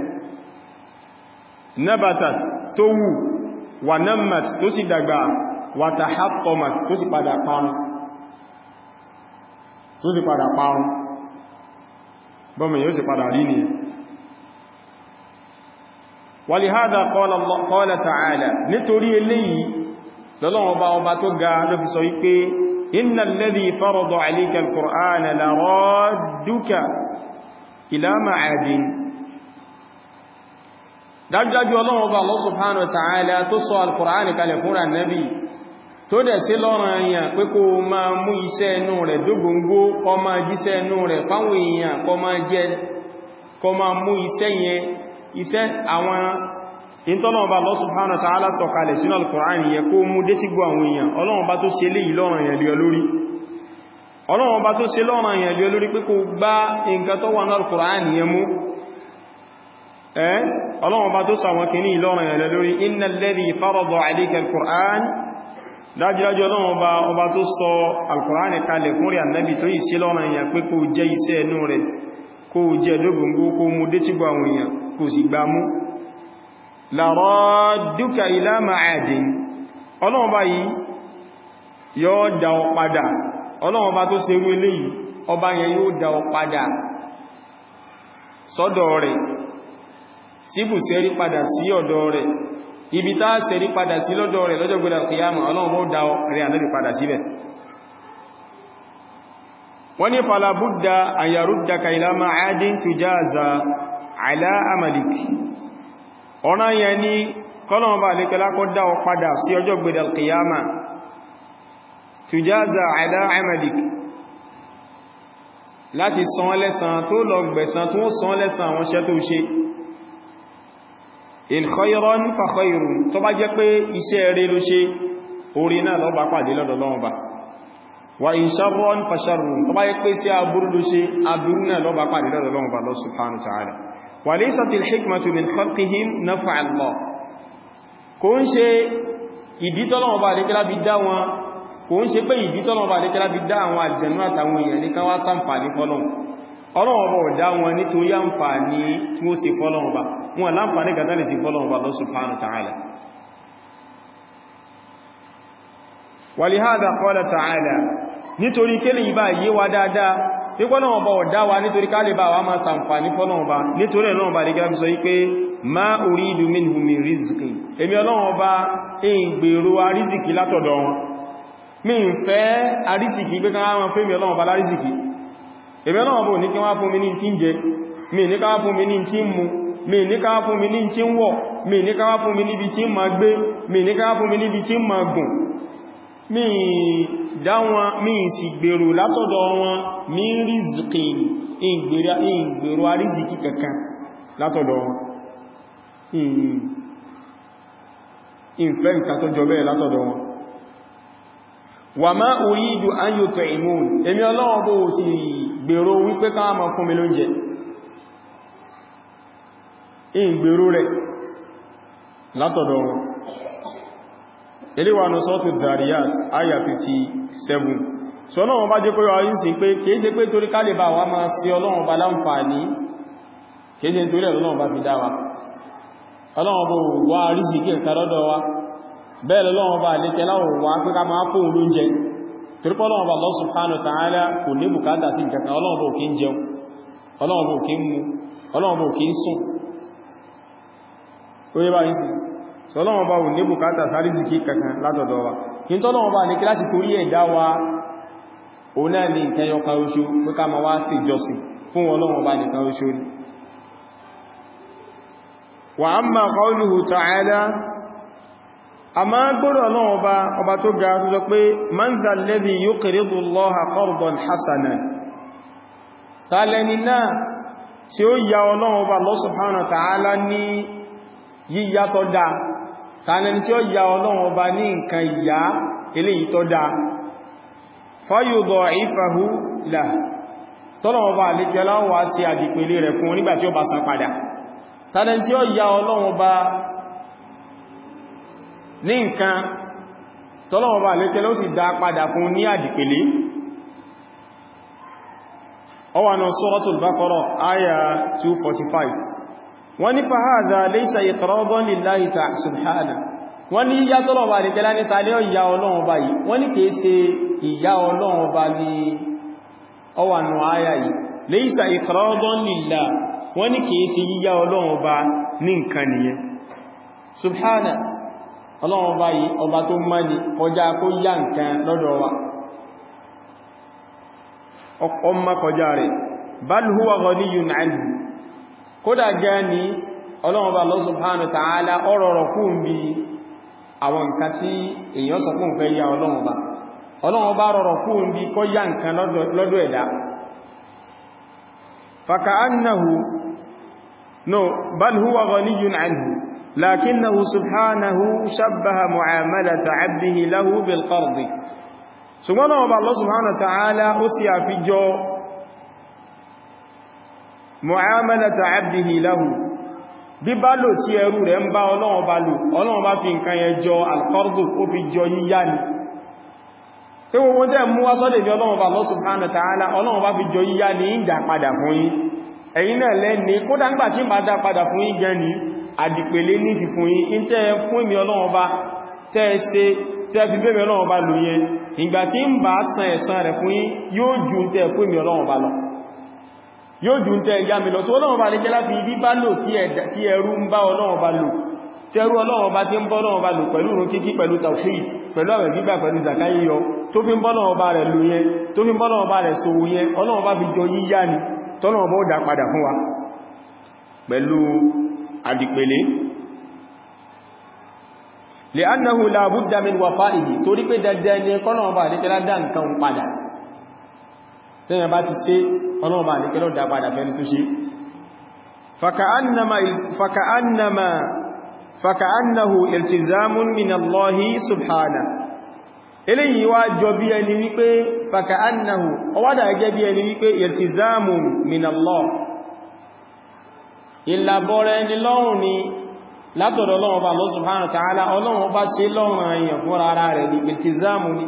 nabatat tó wù wà nammat tó sì dàgbà wàtàhàtọ̀màtì tó sì padà parun tó sì padà parun bọ́mọ̀ yóò sì padà rí ní wàlìhádà qala ta'ala nítorí eléyìí lọ́lọ́wọ́ bá ọba tó ga ló fi sọ wípé innal ladhi farada alayka al-qur'ana la radduka ila ma'adin dájúdájú ọlọ́wọ́ bá Allah subhanahu wa ta'ala tó sọ al-qur'ani kalẹ̀ fún annabi tó dẹ̀ sí lọ́rọ̀ èèyàn pé kó máa mú iṣẹ́ inú rẹ̀ dógóngó kó máa jíṣẹ́ inú rẹ̀ fáwọn èèyàn kó máa jẹ́ kó máa mú iṣẹ́ yẹn iṣẹ́ àwọn ìntọ́lọ́wọ́ Allah subhanahu wa ta'ala sọ̀kalẹ̀ sínú al-Qur'an yẹ kó mú dé tí gbọ́ àwọn èèyàn Ọlọ́run bá tó ṣe lé ìlọ́rọ̀ èèyàn lé olórí Ọlọ́run bá tó ṣe lọ́rọ̀ èèyàn lé olórí pé kó gbá nǹkan tó wà ní al-Qur'an yẹ mú ẹ́ Ọlọ́run bá tó sàwọn kìíní ìlọ́rọ̀ èèyàn lé lórí innal ladhi farada alayka al-Qur'an dájúdájú ọlọ́run ọba ọba tó sọ alkùránì kalẹ̀ fún rí annabi tó yìí sí lọ́nà èèyàn pé kó jẹ́ iṣẹ́ ẹnu rẹ̀ kó jẹ́ dógóngó kó mú dé tí gbọ́ àwọn èèyàn kò sì gbá mú laradduka ila ma'adin ọlọ́run ọba yìí yóò dá ọ padà ọlọ́run ọba tó ṣe rú eléyìí ọba yẹn yóò dá ọ padà sọ́dọ̀ rẹ̀ síbùsẹ́rí padà sí ọ̀dọ̀ rẹ̀ ibi tá sẹ̀rí padà sí lọ́dọ̀ rẹ̀ lọ́jọ́ gbọ́dọ̀ kìyàmà ọlọ́run ó dá rẹ̀ ànábì padà síbẹ̀ wọ́n ní falabudda an yaruddaka ila ma'adin tujaza ala amalik ọ̀nà yẹn ní kọ́lọ̀wọ́n bá lè kẹlá kọ́ dá ọ padà sí ọjọ́ gbọ́dọ̀ kìyàmà tujaza ala amalik láti san lẹ́san tó lọ gbẹ̀san tó san lẹ́san àwọn iṣẹ́ tó ṣe in khayran fa khayrun tó bá jẹ́ pé iṣẹ́ rere ló ṣe orí náà lọ bá pàdé lọ́dọ̀ Ọlọ́run ba wa in sharran fa sharrun tó bá jẹ́ pé sí aburú ló ṣe aburú náà lọ bá pàdé lọ́dọ̀ Ọlọ́run ba lọ subhanahu wa ta'ala wa laysatil hikmatu min khalqihim naf'a Allah kò ń ṣe ìdí tọ́lọ́run ba lè kẹ́lá bí dá wọn kò ń ṣe pé ìdí tọ́lọ́run ba lè kẹ́lá bí dá àwọn àjẹ̀nú àtàwọn èèyàn ní kan wá ṣàǹfààní fọ́lọ́run Ọlọ́run bọ̀ dá wọn nítorí àǹfààní tí ó ṣe fọ́lọ́run ba wọn láǹfààní gàtà lè sí fọ́lọ́run ba Allah subhanahu wa ta'ala ولهذا قال تعالى nítorí kí lè bá yé wa dáadáa pípọ́nà ọba ọ̀dá wa nítorí ká lè bá wa máa sàǹfàní fọ́nà ọba nítorí ẹ̀nà ọba lè gẹ́gẹ́ sọ wípé ma uridu minhum min rizqi èmi ọlọ́run ọba in gbèrò arízìkì látọ̀dọ̀ wọn mi ń fẹ́ arízìkì pé káwàá wọn fẹ́ mi ọlọ́run ọba lárízìkì èmi ọlọ́run ọba ò ní kí wọ́n fún mi ní tí ń jẹ mi ní káwàá fún mi ní tí ń mu mi ní káwàá fún mi ní tí ń wọ̀ mi ní káwàá fún mi níbi tí ń ma gbé mi ní káwàá fún mi níbi tí ń ma gùn mi dá wọn mi sì gbèrò látọ̀dọ̀ wọn mi rizqin ìgbèrò àrízìkí kankan látọ̀dọ̀ wọn ìfẹ́ nǹkan tó jọ bẹ́ẹ̀ látọ̀dọ̀ wọn wa ma uridu an yut'imun èmi Ọlọ́run bó sì gbèrò wípé ká máa fún mi lóúnjẹ ìgbèrò rẹ̀ látọ̀dọ̀ wọn eléwà ní sọ́tù Zariyat ayà 57 so Ọlọ́run bá jẹ́ kó yọ ayín sí pé kìí ṣe pé torí kálẹ̀ bá wá máa sí Ọlọ́run bá láǹfààní kìí ṣe torí Ọlọ́run bá fi dá wa Ọlọ́run bó wá rísì kí ẹ̀ka lọ́dọ̀ wa bẹ́ẹ̀ Ọlọ́run bá lè tẹ́lá wà pé ká máa kó oúnjẹ torí pé Ọlọ́run bá Allah subhanahu wa ta'ala kò ní bùkátà sí nǹkan kan Ọlọ́run bó kí ń jẹun Ọlọ́run bó kí ń mu Ọlọ́run bó kí ń sùn ó yé bá yìí sí sọ́lọ́wọ́n bá wù ní bùkátà sárísìkí kankan látọ̀dọ̀ wa kí n tọ́lọ́wọ́n bá ní kí láti torí ẹ̀dá wa o náà ní nǹkan yọka oṣù pé ká ma wá sí ìjọsìn fún Ọlọ́run bá nìkan oṣù ní wa amma qawluhu ta'ala a máa gbọ́dọ̀ Ọlọ́run bá ọba tó ga tó sọ pé man dhal ladhi yuqridu Allaha qardan hasanan tàlẹ́ni náà tí ó ya Ọlọ́run bá Allah subhanahu wa ta'ala ní yíyá tó dáa tààlẹni tí ó ya ọlọ́run ọba ní nǹkan ìyá eléyìí tó dáa fayudọ̀ ìfàhú là tọ́lọ̀wọ́ bá àlékẹ́ aláwọ̀ sí àdìpele rẹ̀ fún nígbà tí ó bá san padà tààlẹni tí ó ya ọlọ́run ọba ní nǹkan tọ́lọ̀wọ́ bá àlékẹ́ ló sì dá padà fún ní àdìpele ọwànà Suratul Baqara àyà 245 wọ́n ní fàhádà laysa iqradan lillahi ta'ala subhanahu wọ́n ní ìyá tọ́lọ̀ bá nìkẹ́lá ní tàlé ìyá ọlọ́run bá yìí wọ́n ní kìí ṣe ìyá ọlọ́run bá ní ọwànà àyà yìí laysa iqradan lillahi wọ́n ní kìí ṣe yíyá ọlọ́run bá ní nǹkan nìyẹn subhanahu ọlọ́run bá yìí ọba tó mọ́ ní kọjá kó yá nǹkan lọ́dọ̀ wa ọmọ kọjá rẹ̀ bal huwa ghaniyyun anhu kódà gẹ́ ní ọlọ́run bá Allah subhanahu wa ta'ala ọ̀rọ̀rọ̀ kún bí àwọn nǹkan tí èèyàn sọ fún fẹ́ yá ọlọ́run bá ọlọ́run bá rọrọ̀ kún bí kọ́ yá nǹkan lọ́dọ̀ ẹ̀dá faka'annahu no bal huwa ghaniyyun anhu lakinnahu subhanahu shabbaha mu'amalata 'abdihi lahu bil qardi ṣùgbọ́n ọlọ́run bá Allah subhanahu wa ta'ala ó sì àfijọ́ mu'amalata abdihi lahu bí bá lò tí ẹrú rẹ̀ ń bá ọlọ́run bá lò ọlọ́run bá fi nǹkan yẹn jọ alqardu ó fi jọ yíyá ni tí gbogbo tẹ́ mú wá sọ́dẹ̀ bí ọlọ́run bá Allah subhanahu wa ta'ala ọlọ́run bá fi jọ yíyá ní ìdá padà fún yín ẹ̀yin náà lẹ́ni kódà ńgbà tí bá dá padà fún yín gan ni àdìpèlé ní fi fún yín in tẹ́ fún mi ọlọ́run bá tẹ́ ṣe tẹ́ fi bẹ́ẹ̀ ọlọ́run bá lò yẹn ìgbà tí ń bá san ẹ̀san rẹ̀ fún yín yóò ju tẹ́ fún mi ọlọ́run bá lọ yóò jù ń tẹ́ ẹ̀yà mi lọ sí ọlọ́run bá lè jẹ́ láti ibi bá lò tí ẹrú ń bá ọlọ́run bá lò tẹ́rú ọlọ́run bá tí ń bọ́ ọlọ́run bá lò pẹ̀lú ìrun kíkí pẹ̀lú tawhid pẹ̀lú àwẹ̀ gbígbà pẹ̀lú zakai yọ tó fi ń bọ́ ọlọ́run bá rẹ̀ lò yẹn tó fi ń bọ́ ọlọ́run bá rẹ̀ sòwò yẹn ọlọ́run bá fi jọ yíyá ni tọ́lọ́run bá ó dá padà fún wa pẹ̀lú àdìpẹ̀lẹ̀ li'annahu la budda min wafa'ihi torí pé dandan ni kọ́lọ̀wọ́ bá àríkẹ́lá dá nǹkan padà tẹ́yàn bá ti ṣe ọlọ́wọ́ bá àríkẹ́lá dá padà fẹ́ni tó ṣe faka'annama faka'annahu iltizamun min Allahi subhanahu eléyìí wá jọ bí ẹni wípé faka'annahu ọwádà gẹ́gẹ́ bí ẹni wípé iltizamun min Allah ìlàbọ̀rẹ̀ ni lọ́rùn ni látọ̀dọ̀ Ọlọ́run Ọba Allah subhanahu wa ta'ala Ọlọ́run Ọba ṣe lọ́rùn èèyàn fún ara rẹ̀ ní iltizamu ni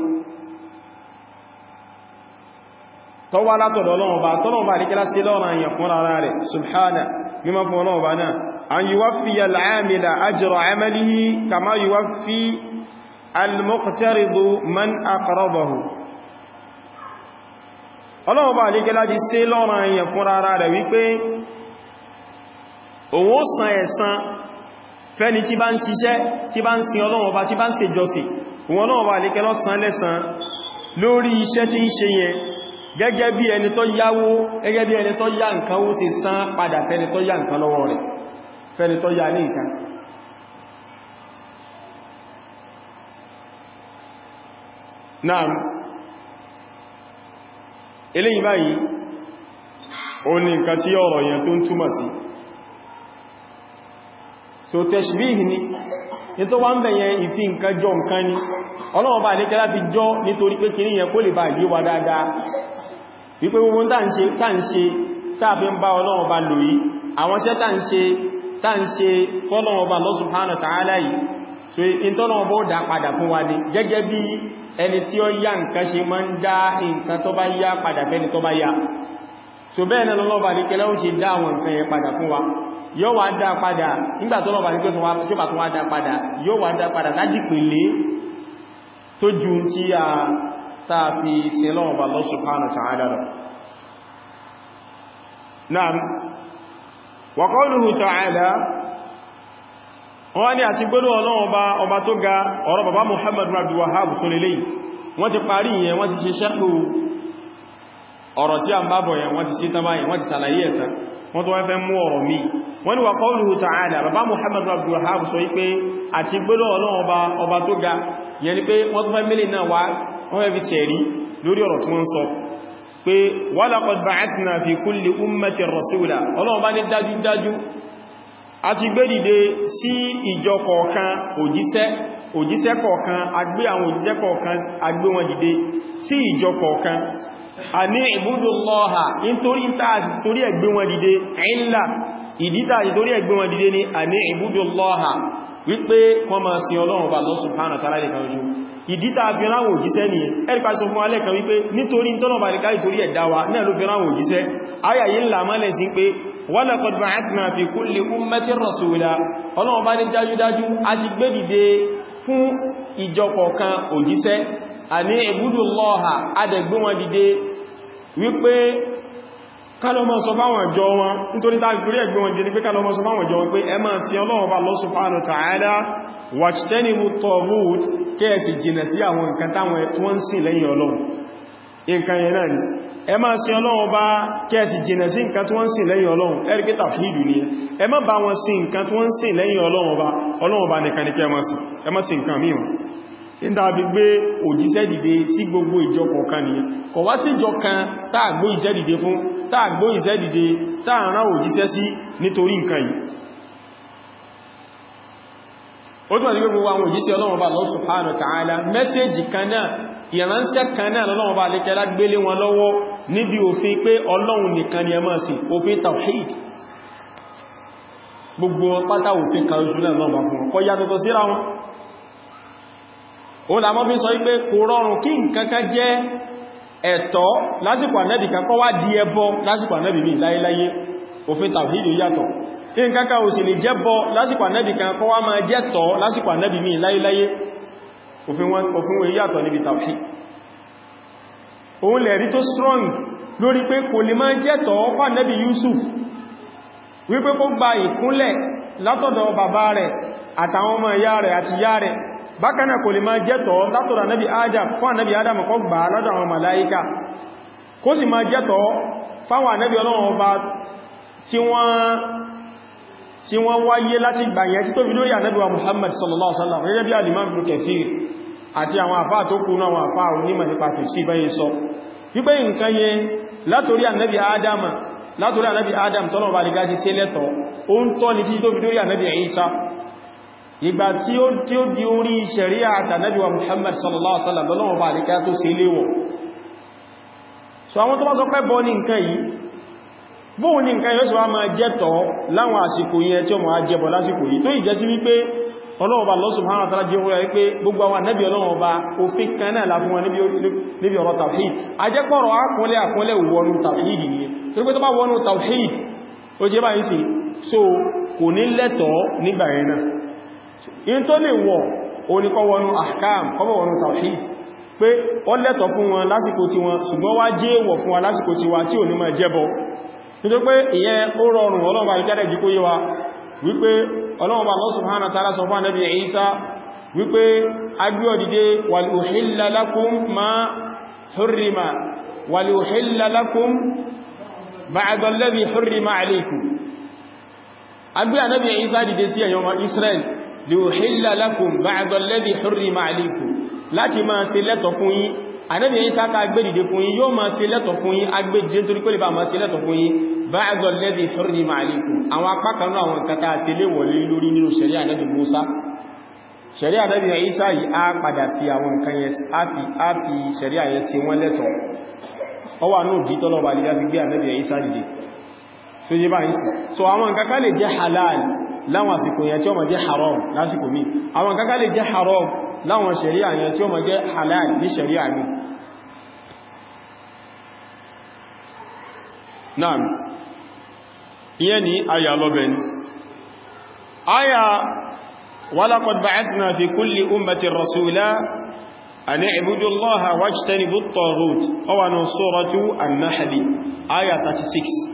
tó wá látọ̀dọ̀ Ọlọ́run Ọba tọ́lọ́run Ọba àríkẹ́lá ṣe lọ́rùn èèyàn fún ara rẹ̀ subhana mímọ́ fún Ọlọ́run Ọba náà an yuwaffiya al-'amila ajra 'amalihi kama yuwaffi al-muqtaridu man aqradahu Ọlọ́run Ọba àríkẹ́lá ti ṣe lọ́rùn èèyàn fún ara rẹ̀ wípé òun ó san ẹ̀san fẹ́ni tí bá ń ṣiṣẹ́ tí bá ń sin Ọlọ́run Ọba tí bá ń ṣe jọsìn wọn Ọlọ́run Ọba lè kẹ́lọ́ san lẹ́san lórí iṣẹ́ tí ń ṣe yẹn gẹ́gẹ́ bí ẹni tó yáwó gẹ́gẹ́ bí ẹni tó yá nǹkan ó sì san padà fẹ́ni tó yá nǹkan lọ́wọ́ rẹ̀ fẹ́ni tó yá ní nǹkan náà eléyìí báyìí ó ní nǹkan tí ọ̀rọ̀ yẹn tó ń túmọ̀ sí so tashbih ni ní tó wá ń bẹ̀yẹn ìfi nǹkan jọ nǹkan ni ọlọ́wọ́ bá ní kẹ́lá fi jọ nítorí pé kìí yẹn kó lè bá yí wa dáadáa wípé gbogbo tá ń ṣe tá ń ṣe táàfin bá ọlọ́wọ́ bá lò yí àwọn iṣẹ́ tá ń ṣe tá ń ṣe fọ́lọ́wọ́ bá Allah subhanahu wa ta'ala yìí so in tọ́lọ́wọ́ bó dá padà fún wa ní gẹ́gẹ́ bí ẹni tí ó yá nǹkan ṣe máa ń dá nǹkan tó bá yá padà fẹ́ni tó bá yá so bẹ́ẹ̀ náà lọ́wọ́ bá ní kẹ́lá ó ṣe dá àwọn nǹkan yẹn padà fún wa yóò wá dá padà nígbà tó lọ́wọ́ nígbà tí ó bá tún wá dá padà yóò wá dá padà láti pèlé tó ju tí a táa fi sin lọ́wọ́ bá Allah subhanahu wa ta'ala lọ Naam wa qawluhu ta'ala wọ́n ní àti gbọ́nà ọlọ́wọ́ bá ọba tó ga ọ̀rọ̀ bàbá Muhammad Abdul Wahhab tó lè léyìí wọ́n ti parí yẹn wọ́n ti ṣe ṣẹ́kù ọ̀rọ̀ tí a ń bábọ̀ yẹn wọ́n ti sí tán báyìí wọ́n ti sàlàyé ẹ̀tàn wọ́n tó wọ́n fẹ́ mú ọ̀rọ̀ mi wọ́n ni wà qawluhu ta'ala bàbá Muhammadu Abdul Wahhab sọ wípé àti gbọ́lọ̀ ọlọ́run ọba tó ga yẹn ni pé wọ́n tó fẹ́ mílì náà wá wọ́n fẹ́ fi sẹ̀rí lórí ọ̀rọ̀ tí wọ́n sọ pé wa laqad ba'athna fi kulli ummatin rasula ọlọ́run bá ní dájúdájú a ti gbé dìde sí ìjọ kọ̀ọ̀kan òjíṣẹ́ òjíṣẹ́ kọ̀ọ̀kan agbé àwọn òjíṣẹ́ kọ̀ọ̀kan agbé wọn dìde sí ìjọ kọ̀ọ̀kan a ní ìbúdùlọ́ha nítorí tààtì torí ẹgbẹ́ wọn dìde ìlà ìdí tààtì torí ẹgbẹ́ wọn dìde ní a ní ìbúdùlọ́ha wípé wọ́n máa sin ọlọ́run bá Allah subhanahu wa ta'ala nìkan ṣoṣo ìdí tààtì fi ráwọ̀ òjíṣẹ́ ni ẹ̀rípa sọ fún alẹ́ kan wípé nítorí tọ́nà bá nìkan ìtorí ẹ̀dá wa náà ló fi ráwọ̀ òjíṣẹ́ ayayi ńlá mọ́lẹ̀ sí pé wa laqad ba'athna fi kulli ummatin rasula ọlọ́run bá ní dájúdájú a ti gbé dìde fún ìjọ kọ̀ọ̀kan òjíṣẹ́ àní ìbúdó lọ́ha adẹ̀gbé wọn dìde wípé kálọ́mọ́ sọ fáwọn ìjọ wọn nítorí tàbí torí ẹgbẹ́ wọn dìde pé kálọ́mọ́ sọ fáwọn ìjọ wọn pé ẹ máa sin Ọlọ́run bá Allah subhanahu wa ta'ala wajtanibu taghut kẹ́ẹ̀sì jìnà sí àwọn nǹkan táwọn tí wọ́n ń sìn lẹ́yìn Ọlọ́run nǹkan yẹn náà ni ẹ máa sin Ọlọ́run bá kẹ́ẹ̀sì jìnà sí nǹkan tí wọ́n ń sìn lẹ́yìn Ọlọ́run ẹ̀rìkẹ́ tàfíìdù ni ẹ má bá wọn sìn nǹkan tí wọ́n ń sìn lẹ́yìn Ọlọ́run bá Ọlọ́run bá nìkan ní kẹ́ ẹ má sìn nǹkan míì ìdábi gbé òjíṣẹ́ dìde sí gbogbo ìjọ kọ̀ọ̀kan ni kọ̀ wá sí ìjọ kan táà gbó ìṣẹ́ dìde fún táà gbó ìṣẹ́ dìde táà rán òjíṣẹ́ sí nítorí nǹkan yìí ó tún àti gbogbo àwọn òjíṣẹ́ Ọlọ́run bá Allah subhanahu wa ta'ala mẹ́sẹ́jì kan náà ìránṣẹ́ kan náà lọ́wọ́ bá lékẹ́lá gbélé wọn lọ́wọ́ níbi òfin pé Ọlọ́run nìkan ni ẹ máa sìn òfin tawhid gbogbo pátá òfin kan oṣù náà lọ́wọ́ fún wọn kọ́ yàtọ̀tọ̀ síra wọn ó lámọ́ bí sọ wípé kò rọrùn kí nǹkankan jẹ́ ẹ̀tọ́ lásìkò ànẹ́bì kan kọ́ wá di ẹbọ lásìkò ànẹ́bì mi láyéláyé òfin tàwhídì yàtọ̀ nǹkankan ò sì lè jẹ́ bọ lásìkò ànẹ́bì kan kọ́ wá máa jẹ́ tọ́ lásìkò ànẹ́bì mi láyéláyé òfin wọn yàtọ̀ níbi tàwhídì òun lè rí tó strong lórí pé kò lè máa jẹ́ tọ́ fún ànẹ́bì Yusuf wípé kó gba ìkúnlẹ̀ látọ̀dọ̀ bàbá rẹ̀ àtàwọn ọmọ ìyá rẹ̀ àti ìyá rẹ̀ bákanáà kò lè máa jẹ́tọ̀ látọ̀rọ̀ ànábì Adam fún ànábì Adam kó gbà lọ́dọ̀ àwọn màláíkà kó sì máa jẹ́tọ̀ fáwọn ànábì Ọlọ́run ọba tí wọ́n tí wọ́n wáyé láti gbàyẹn tí tó fi lórí ànábì wa Muhammad sallallahu alaihi wasallam gẹ́gẹ́ bí al-Imam Ibn Kathir àti àwọn àfáà tó kú náà àwọn àfáà onímọ̀ nípa tafsir báyìí sọ wípé nǹkan yẹn látorí ànábì Adama látorí ànábì Adam tọ́nà bá rígá ti sí lẹ́tọ̀ ó ń tọ́ ní tí tó fi lórí ànábì Isa ìgbà tí ó tí ó di orí ṣẹ̀ríà àtànábì wa Muhammad sallallahu alaihi wasallam lọ́nà bá rígá tó sí léwọ̀ so àwọn tó bá sọ pé bọ́ ní nǹkan yìí bóò ní nǹkan yóò sọ wá máa jẹ́tọ̀ láwọn àsìkò yẹn tí ó máa jẹbọ̀ lásìkò yìí tó ìjẹ́ sí wípé ọlọ́ọ̀bá Allah subhanahu wa ta'ala jẹ́ wúra wípé gbogbo àwọn ànábì ọlọ́ọ̀bá òfin kan náà láfún wọn níbi ọ̀rọ̀ tawhid ajẹ́pọ̀rọ̀ akúnlẹ̀ akúnlẹ̀ wọnú tawhid yìí tó rí pé tó bá wọnú tawhid ó jẹ́ báyìí sí so kò ní lẹ́tọ̀ nígbà yẹn náà in tó lè wọ̀ oníkọ́ wọnú ahkam kọ́bọ̀ wọnú tawhid pé ó lẹ́tọ̀ fún wọn lásìkò tí wọn ṣùgbọ́n wá jẹ́ wọ̀ fún wa lásìkò tí wa tí ò ní máa jẹ́bọ nítorí pé ìyẹn ó rọrùn ọlọ́run bá rí jẹ́ jí kó yé wa wípé ọlọ́run bá Allah subhanahu wa ta'ala sọ fún Ànábì Ìsá wípé agbí ọdìdé wal uhilla lakum ma hurrima wal uhilla lakum ba'da alladhi hurrima alaykum agbí Ànábì Ìsá dìde sí ẹ̀yọ́ Israel li uhilla lakum ba'da alladhi hurrima alaykum láti máa ṣe lẹ́tọ̀ fún yín Ànábì Ìsá ká agbédìde fún yín yóò máa ṣe lẹ́tọ̀ fún yín agbédìde torí pé lè bá máa ṣe lẹ́tọ̀ fún yín ba'da alladhi hurrima alaykum àwọn apákanú àwọn kata ṣe lè wọlé lórí nínú ṣẹ̀ríà Ànábì Mùsá ṣẹ̀ríà Ànábì Ìsá yìí á padà fi àwọn nǹkan yẹn á fi ṣẹ̀ríà yẹn ṣe wọ́n lẹ́tọ̀ ọ wà náà jí tọ́lọ̀ balẹ̀ fi gbé Ànábì Ìsá dìde so yé bá ń sì so àwọn nǹkan ká lè jẹ́ halal láwọn àsìkò yẹn tí ó máa jẹ́ haram lásìkò míì àwọn nǹkan ká lè jẹ́ haram láwọn ṣẹ̀ríà yẹn tí ó máa jẹ́ halal ní ṣẹ̀ríà míì náà ìyẹn ni aya lọ́bẹ̀ ni aya walaqad ba'athna fi kulli ummatin rasula an i'budu allaha wajtanibu at-taghut ọwà ní suratu an-nahl aya 36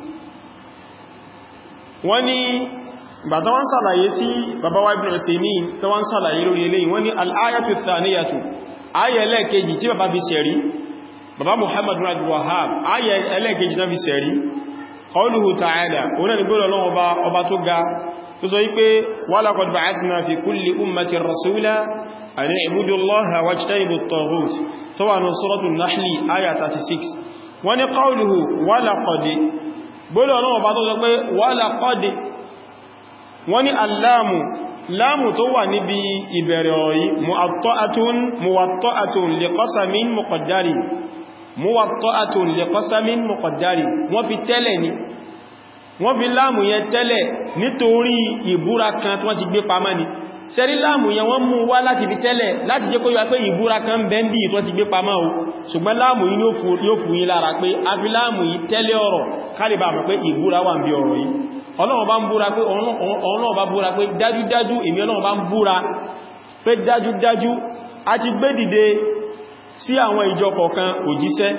wọ́n ni bàtà wọ́n sàlàyé tí bàbá wa ibn Uthaymeen tó wọ́n sàlàyé lórí eléyìí wọ́n ni al-ayatu thaniyatu aya ẹlẹ́ẹ̀kejì tí bàbá fi sẹ̀rí bàbá Muhammad bin Abdul Wahhab aya ẹlẹ́ẹ̀kejì náà fi sẹ̀rí قوله تعالى هنا نقول الله أبا, أبا تقى تصيب ولقد بعثنا في كل أمة رسولا أن اعبدوا الله واجتنبوا الطاغوت طبعا سورة النحل آية 36 وني قوله ولقد بقول الله أبا تقى ولقد وني اللام لام توا نبي إبراري مؤطأة موطأة لقسم مقدر muwatta'atun li qasamin muqaddari wọ́n fi tẹ́lẹ̀ ni wọ́n fi láàmù yẹn tẹ́lẹ̀ nítorí ìbúra kan tí wọ́n ti gbé pamọ́ ni sẹ́rí láàmù yẹn wọ́n mú wá láti fi tẹ́lẹ̀ láti jẹ́ kó yíwa pé ìbúra kan bẹ́ndì tí wọ́n ti gbé pamọ́ o ṣùgbọ́n láàmù yìí yóò fún yín lára pé a fi láàmù yìí tẹ́lẹ̀ ọ̀rọ̀ kálìbà mọ̀ pé ìbúra wà ń bí ọ̀rọ̀ yìí Ọlọ́run bá ń búra pé Ọlọ́run bá búra pé dájúdájú èmi Ọlọ́run bá ń búra pé dájúdájú a ti gbé dìde sí àwọn ìjọ kọ̀ọ̀kan òjíṣẹ́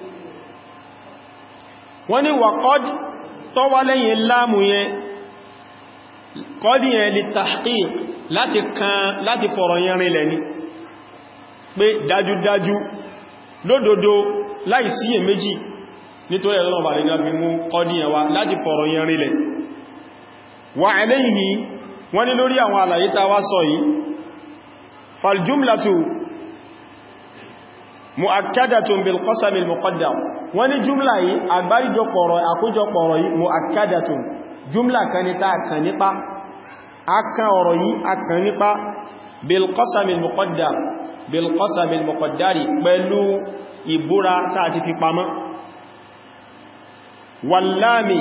wọ́n ní wà kọ́d tó wá lẹ́yìn láàmù yẹn kọ́dí yẹn lè tahqiq láti kan láti fọ̀rọ̀ yẹn rinlẹ̀ ní pé dájúdájú lódodo láì síyè méjì nítorí ẹ̀lọ́nà bà lè gbáfi mú kọ́dí yẹn wá láti fọ̀rọ̀ yẹn rinlẹ̀ wà ẹlẹ́yìí wọ́n ní lórí àwọn àlàyé ta wá sọ yìí faljumlatu mu'akkadatun bil qasam al muqaddam wọ́n ní jumla yìí àgbáríjọpọ̀rọ̀ àkójọpọ̀rọ̀ yìí mu'akkadatun jumla kan ní ta kan nípa akan ọ̀rọ̀ yìí akan nípa bil qasam al muqaddam bil qasam al muqaddari pẹ̀lú ìbúra tá ti fi pamọ́ wallami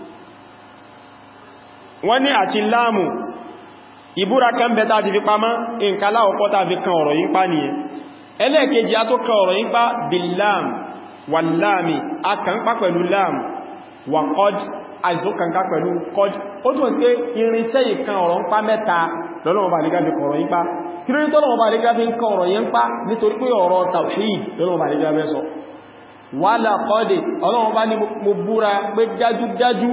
wọ́n ní àti láàmù ìbúra kan bẹ tá ti fi pamọ́ nǹkan láwọ́pọ̀ tá fi kan ọ̀rọ̀ yìí pa nìyẹn ẹlẹ́ẹ̀kejì a tó kọ ọ̀rọ̀ yípa billam wàlámi a kàn pá pẹ̀lú lam wà qad àìsókànká pẹ̀lú qad ó tún sí irinṣẹ́ ìkan ọ̀rọ̀ ń pá mẹ́ta lọ́lọ́wọ́ bá lẹ́gbẹ́ fi kọ̀rọ̀ yípa kí ló ní tọ́lọ́wọ́ bá lẹ́gbẹ́ fi ń kọ ọ̀rọ̀ yẹn pá nítorí pé ọ̀rọ̀ tawhid lọ́lọ́wọ́ bá lẹ́gbẹ́ fẹ́ sọ wà lákọ́dẹ̀ ọlọ́wọ́ bá ní mo búra pé dájúdájú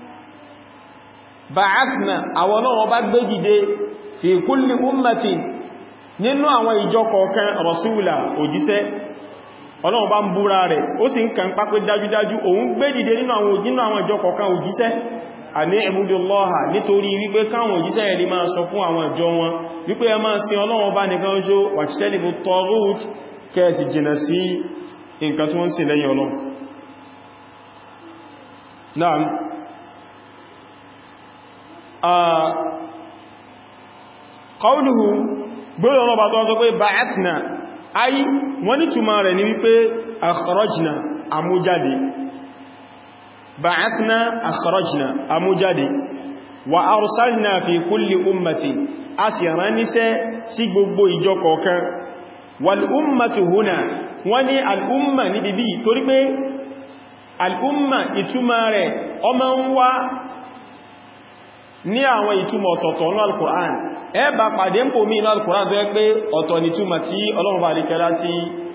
ba'athna àwọn ọlọ́wọ́ bá gbé dìde fi kulli ummatin nínú àwọn ìjọ kọ̀ọ̀kan rọ̀súùlà òjíṣẹ́ ọlọ́run bá ń búra rẹ̀ ó sì ń kàn pápẹ́ dájúdájú òun gbé dìde nínú àwọn òjínú àwọn ìjọ kọ̀ọ̀kan òjíṣẹ́ àní ìbúdóllọ́ha nítorí wípé káwọn òjíṣẹ́ ẹ̀lẹ́ máa sọ fún àwọn ìjọ wọn wípé ẹ máa sin Ọlọ́run bá nìkan ṣó wàtítẹ́lìbù tọrút kẹ́ẹ̀sì jìnà sí nǹkan tí wọ́n sì lẹ́yìn Ọlọ́run Naam qawluhu gbọ́nà ọlọ́ba tó sọ pé ba'athna ayi wọ́n ní túnmà rẹ̀ ní wípé akhrajna amújáde ba'athna akhrajna amújáde wa arsalna fi kulli ummati a sì rán níṣẹ́ sí gbogbo ìjọ kọ̀ọ̀kan wal ummatu huna wọ́n ní al'umma ní bíbí torí pé al'umma ìtumà rẹ̀ ọmọ ń wá ní àwọn ìtumọ̀ ọ̀tọ̀ọ̀tọ̀ ní al-Qur'an ẹ bá pàdé ń pò mí ní al-Qur'an tó yẹ pé ọ̀tọ̀ ni túmọ̀ tí Ọlọ́run bá ríkẹ́lá tí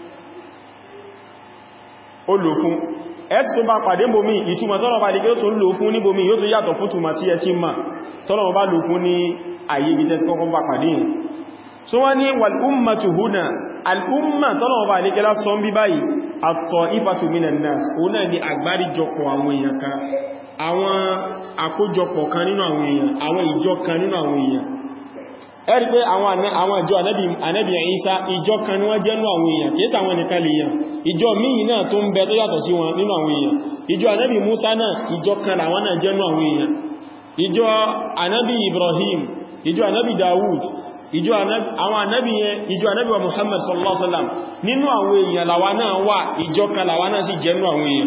ó lò fún ẹ sì tó bá pàdé ń pò mí ìtumọ̀ tọ́lọ̀ bá ríkẹ́ tó lò fún níbo mí yóò tó yàtọ̀ fún túmọ̀ tí ẹ ti mà tọ́lọ̀ bá lò fún ní ayé ibi tẹ́sí kọ́kọ́ bá pàdé yìí so wọ́n ní wal ummatu huna al'umma tọ́lọ̀ bá ríkẹ́lá sọ bí báyìí at-ta'ifatu minan nas òun náà ni àgbáríjọpọ̀ àwọn èèyàn kan àwọn àkójọpọ̀ kan nínú àwọn èèyàn àwọn ìjọ kan nínú àwọn èèyàn ẹ̀rí pé àwọn ìjọ ànábì Ìsá ìjọ kan ní wọ́n jẹ́ nínú àwọn èèyàn kìí sàwọn nìkan lè yàn ìjọ míì náà tó ń bẹ tó yàtọ̀ sí wọn nínú àwọn èèyàn ìjọ ànábì Musa náà ìjọ kan làwọn náà jẹ́ nínú àwọn èèyàn ìjọ ànábì Ibrahim ìjọ ànábì Dawud ìjọ àwọn ànábì yẹn ìjọ ànábì wa Muhammad sallallahu alaihi wasallam nínú àwọn èèyàn làwa náà wà ìjọ kan làwa náà sì jẹ́ nínú àwọn èèyàn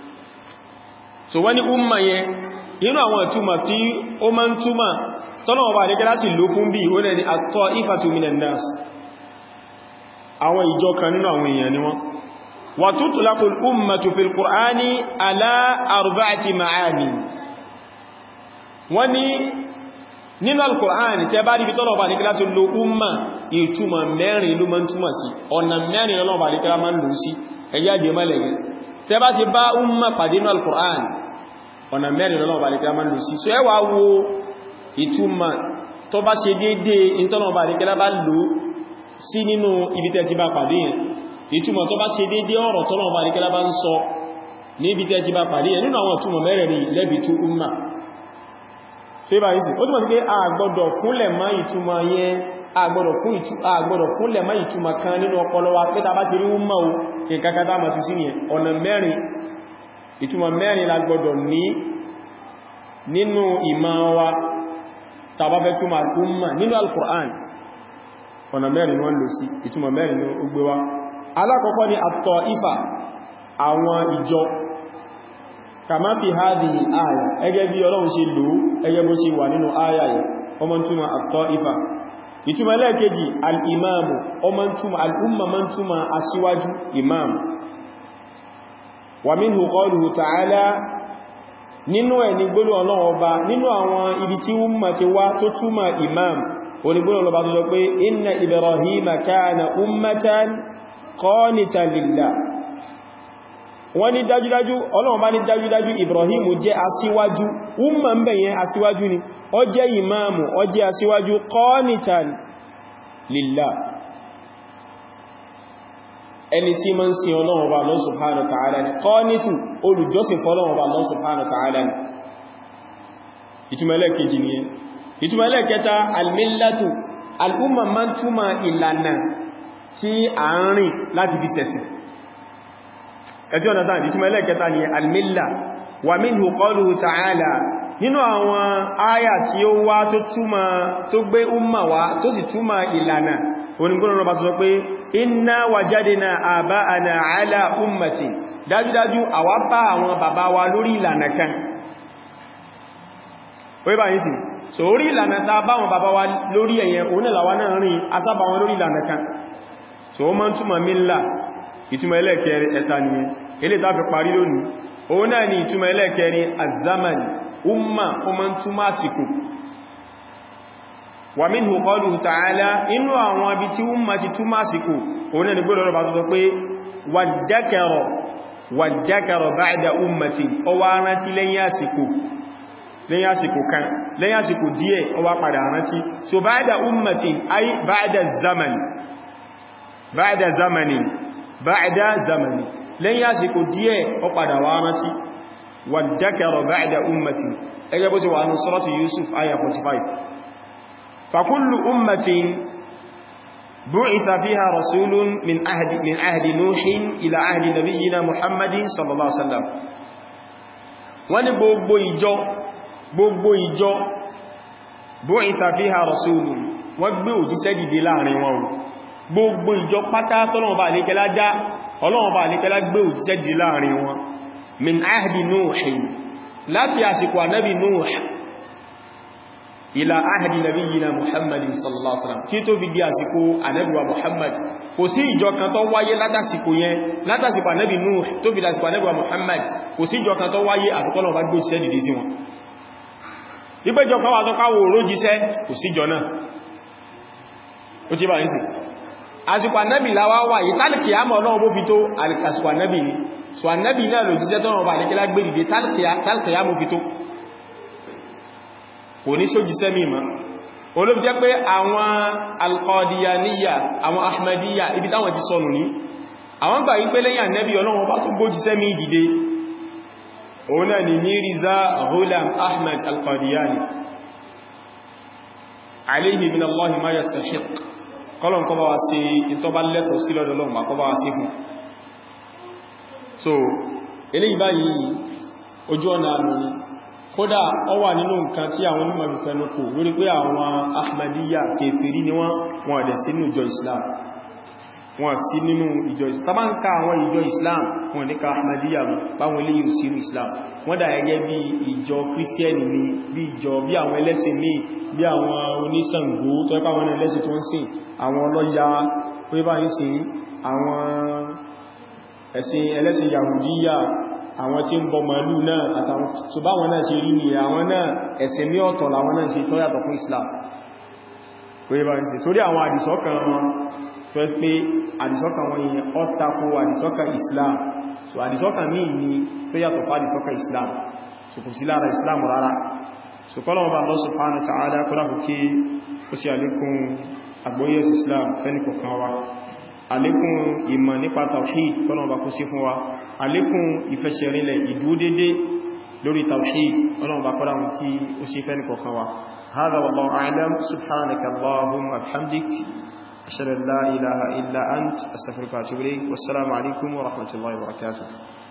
so wani umma yẹn inú àwọn ìtumọ̀ tí ó máa ń túmọ̀ tọ́nà ọba àdíkẹ́ láti lò fún bí ó lẹ́ni at-ta'ifatu minan nas àwọn ìjọ kan nínú àwọn èèyàn ni wọ́n wa tutlaqu al-ummatu fil qur'ani ala arba'ati ma'ani wọ́n ní nínú al-qur'ani tẹ́ bá ríbi tọ́nà ọba àdíkẹ́ láti lò umma ìtumọ̀ mẹ́rin ló máa ń túmọ̀ sí ọ̀nà mẹ́rin lọ́nà ọba àdíkẹ́ máa ń lò sí ẹ̀yà dé mọ́lẹ̀gẹ́ tẹ́ bá ti bá umma pàdé nínú al-qur'an ọ̀nà mẹ́rin lọ́nà ọba àdíkẹ́ máa ń lò sí so ẹwà wo ìtumọ̀ tó bá ṣe dédé ìtọ́nà ọba àríkẹ́lá bá lò sí nínú ibi tẹ́ ti bá pàdé yẹn ìtumọ̀ tó bá ṣe dédé ọ̀rọ̀ tọ́nà ọba àríkẹ́lá bá ń sọ ní ibi tẹ́ ti bá pàdé yẹn nínú àwọn ìtumọ̀ mẹ́rẹ̀ẹ̀rin lẹ́bi tú umma ṣe bá yìí sí ó túnmọ̀ sí pé àgbọ́dọ̀ fúnlẹ̀ mọ́ ìtumọ̀ yẹn àgbọ́dọ̀ fúnlẹ̀ mọ́ ìtumọ̀ kan nínú ọpọlọ wa pé ta bá ti rí umma o nǹkan kan tá mọ̀ fi sí ni ọ̀nà mẹ́rin ìtumọ̀ mẹ́rin la gbọ́dọ̀ ní nínú ìmọ̀ wa tàbá fẹ́ túnmà al'umma nínú al-Qur'an ọ̀nà mẹ́rin wọ́n lò sí ìtumọ̀ mẹ́rin ní ó gbé wá alákọ̀ọ́kọ́ ni at-ta'ifa àwọn ìjọ kama fi hadhihi al-aya ẹgẹ́ bí Ọlọ́run ṣe lò ẹgẹ́ bó ṣe wà nínú aya yìí ọmọ túnmà at-ta'ifa ìtumọ̀ ẹlẹ́ẹ̀kejì al-imamu ọmọ túnmà al'umma man túnmà aṣíwájú imam wa minhu qawluhu ta'ala nínú ẹ̀ ní gbólú ọlọ́run ọba nínú àwọn ibi tí umma ti wá tó túmọ̀ imam onígbólú ọlọ́ba tó sọ pé inna ibrahima kana ummatan qanitan lillah wọ́n ní dájúdájú ọlọ́run bá ní dájúdájú ibrahimu jẹ́ asíwájú umma ń bẹ̀yẹn asíwájú ni ó jẹ́ imamu ó jẹ́ asíwájú qanitan lillah ẹni tí ma ń sin ọlọ́run ọba Allah subhanahu wa ta'ala ni qanitu olùjọ́sìn fọ́lọ́run ọba Allah subhanahu wa ta'ala ni ìtumẹ̀lẹ̀ kejì ni ìtumẹ̀lẹ̀ kẹta almillatu al'umma ma ń túnmà ìlànà tí a ń rìn láti fi sẹ̀sìn ẹ̀tí ọ̀nà sáà ìtumẹ̀lẹ̀ kẹta ni almilla wa minhu qawluhu ta'ala nínú àwọn áyà tí ó wá tó túnmà tó gbé umma wá tó sì túnmà ìlànà onígbónà bá sọ pé inna wajadna aba'ana ala ummati dájúdájú àwa bá àwọn bàbá wa lórí ìlànà kan orí bá yìí sí so orí ìlànà ta bá wọn bàbá wa lórí ẹ̀yẹn onílàwà náà rìn asábà wọn lórí ìlànà kan so ó máa ń túnmà mílà ìtumọ̀ ẹlẹ́ẹ̀kẹrin ẹ̀ta nìyẹn ilé ta fi parí lónìí òun náà ni ìtumọ̀ ẹlẹ́ẹ̀kẹrin azaman umma ó máa ń túnmà àsìkò wà minhu qawluhu ta'ala inú àwọn ibi tí umma ti túnmà àsìkò òun náà ni gbọ́dọ̀ rọ̀ bá tó sọ pé wàdákẹrọ wàdákẹrọ ba'da ummati ó wá rántí lẹ́yìn àsìkò lẹ́yìn àsìkò kan lẹ́yìn àsìkò díẹ̀ ó wá padà rántí so ba'da ummati ay ba'da zaman ba'da zamani ba'da zamani lẹ́yìn àsìkò díẹ̀ ó padà wá rántí wàdákẹrọ ba'da ummati ẹgbẹ́ bó ti wà ní suratu Yusuf aya 45 فكل أمة بعث فيها رسول من عهد من عهد نوح إلى عهد نبينا محمد صلى الله عليه وسلم wọ́n ní gbogbo ìjọ gbogbo ìjọ بعث فيها رسول wọ́n gbé òjíṣẹ́ dìde láàrin wọn gbogbo ìjọ pátá tọ́lọ́wọ́ bá àlékẹ́lá já ọlọ́wọ́ bá àlékẹ́lá gbé òjíṣẹ́ dìde láàrin wọn min ahdi Nuh láti àsìkò ànábì Nuh ila ahdi nabiyyina muhammadin sallallahu alaihi wasallam kí tó fi di àsìkò ànábì wa muhammad kò sí ìjọ kan tó wáyé látàsìkò yẹn látàsìkò ànábì nuh tó fi dásìkò ànábì wa muhammad kò sí ìjọ kan tó wáyé àfikọ́lọ̀ bá gbé òjíṣẹ́ dìde sí wọn ìpéjọ kan wà sọ káwò rójíṣẹ́ kò sí ìjọ náà ó ti bá ní sí àsìkò ànábì láwá wà yìí tálìkì àmọ́ náà bó fi tó àsìkò ànábì ni so ànábì náà lòjíṣẹ́ tọ́nà ọba àdékẹ́lá gbé dìde tálìkì àmọ́ fi tó kò ní sójí sẹ́mì ma olóbi jẹ́ pé àwọn alqadiyaniya àwọn ahmadiyya ibi táwọn ti sọnù ní àwọn gbà wípé lẹ́yìn ànẹ́bí ọlọ́run bá tún gbójí sẹ́mì dìde òun náà ni Mirza Ghulam Ahmad alqadiyani alayhi min Allahi ma yastahiq kọlọ̀n kọba wa sí ìtọba lẹ́tọ̀ sí lọ́dọ̀lọ́run ma kọba wa sí fún so eléyìí báyìí ojú ọ̀nà àmì kódà ọ wà nínú nǹkan tí àwọn onímọ̀ ìfẹ́nukò lórí pé àwọn ahmadiyya kèfèrí ni wọ́n wọ́n dẹ̀ sí nínú ìjọ islam wọ́n sí nínú ìjọ islam tàbá ń ká àwọn ìjọ islam wọ́n ní ká ahmadiyya mú báwọn ilé yìí sínú islam wọ́n dà gẹ́gẹ́ bí ìjọ kírísítíẹ̀nì ni bí ìjọ bí àwọn ẹlẹ́sìn míì bí àwọn oníṣàngó tó ẹ́pà àwọn ẹlẹ́sìn tó ń sìn àwọn ọlọ́ya pé bá ń sìn àwọn ẹ̀sìn ẹlẹ́sìn yahudiyya àwọn tí ń bọ màálù náà àtàwọn tó bá wọn náà ṣe rí ní àwọn náà ẹ̀sìn ní ọ̀tọ̀ làwọn náà ṣe tó yàtọ̀ fún Islam wọ́n bá ń ṣe torí àwọn àdìsọ́kàn wọn tó ẹ́sì pé àdìsọ́kàn wọn yìí ó tako àdìsọ́kàn Islam so àdìsọ́kàn míì ni tó yàtọ̀ fún àdìsọ́kàn Islam so kò sí lára Islam rárá so kọ́lọ̀ wọn bá Allah subhanahu wa ta'ala kọ́lá kò kí ó sì àlékún àgbóyẹ̀ Islam fẹ́ni kọ̀kan wa àlékún ìmọ̀ nípa tawhid kọ́nà ọba kó sí fún wa àlékún ìfẹsẹ̀rinlẹ̀ ìdúdédé lórí tawhid kọ́nà ọba kọ́dá mú kí ó sí fẹ́ nìkọ̀kan wa hadha wallahu a'lam subhanaka allahumma wa bihamdik ashhadu an la ilaha illa ant astaghfiruka wa atubu ilayk wassalamu alaikum wa rahmatullahi wa barakatuh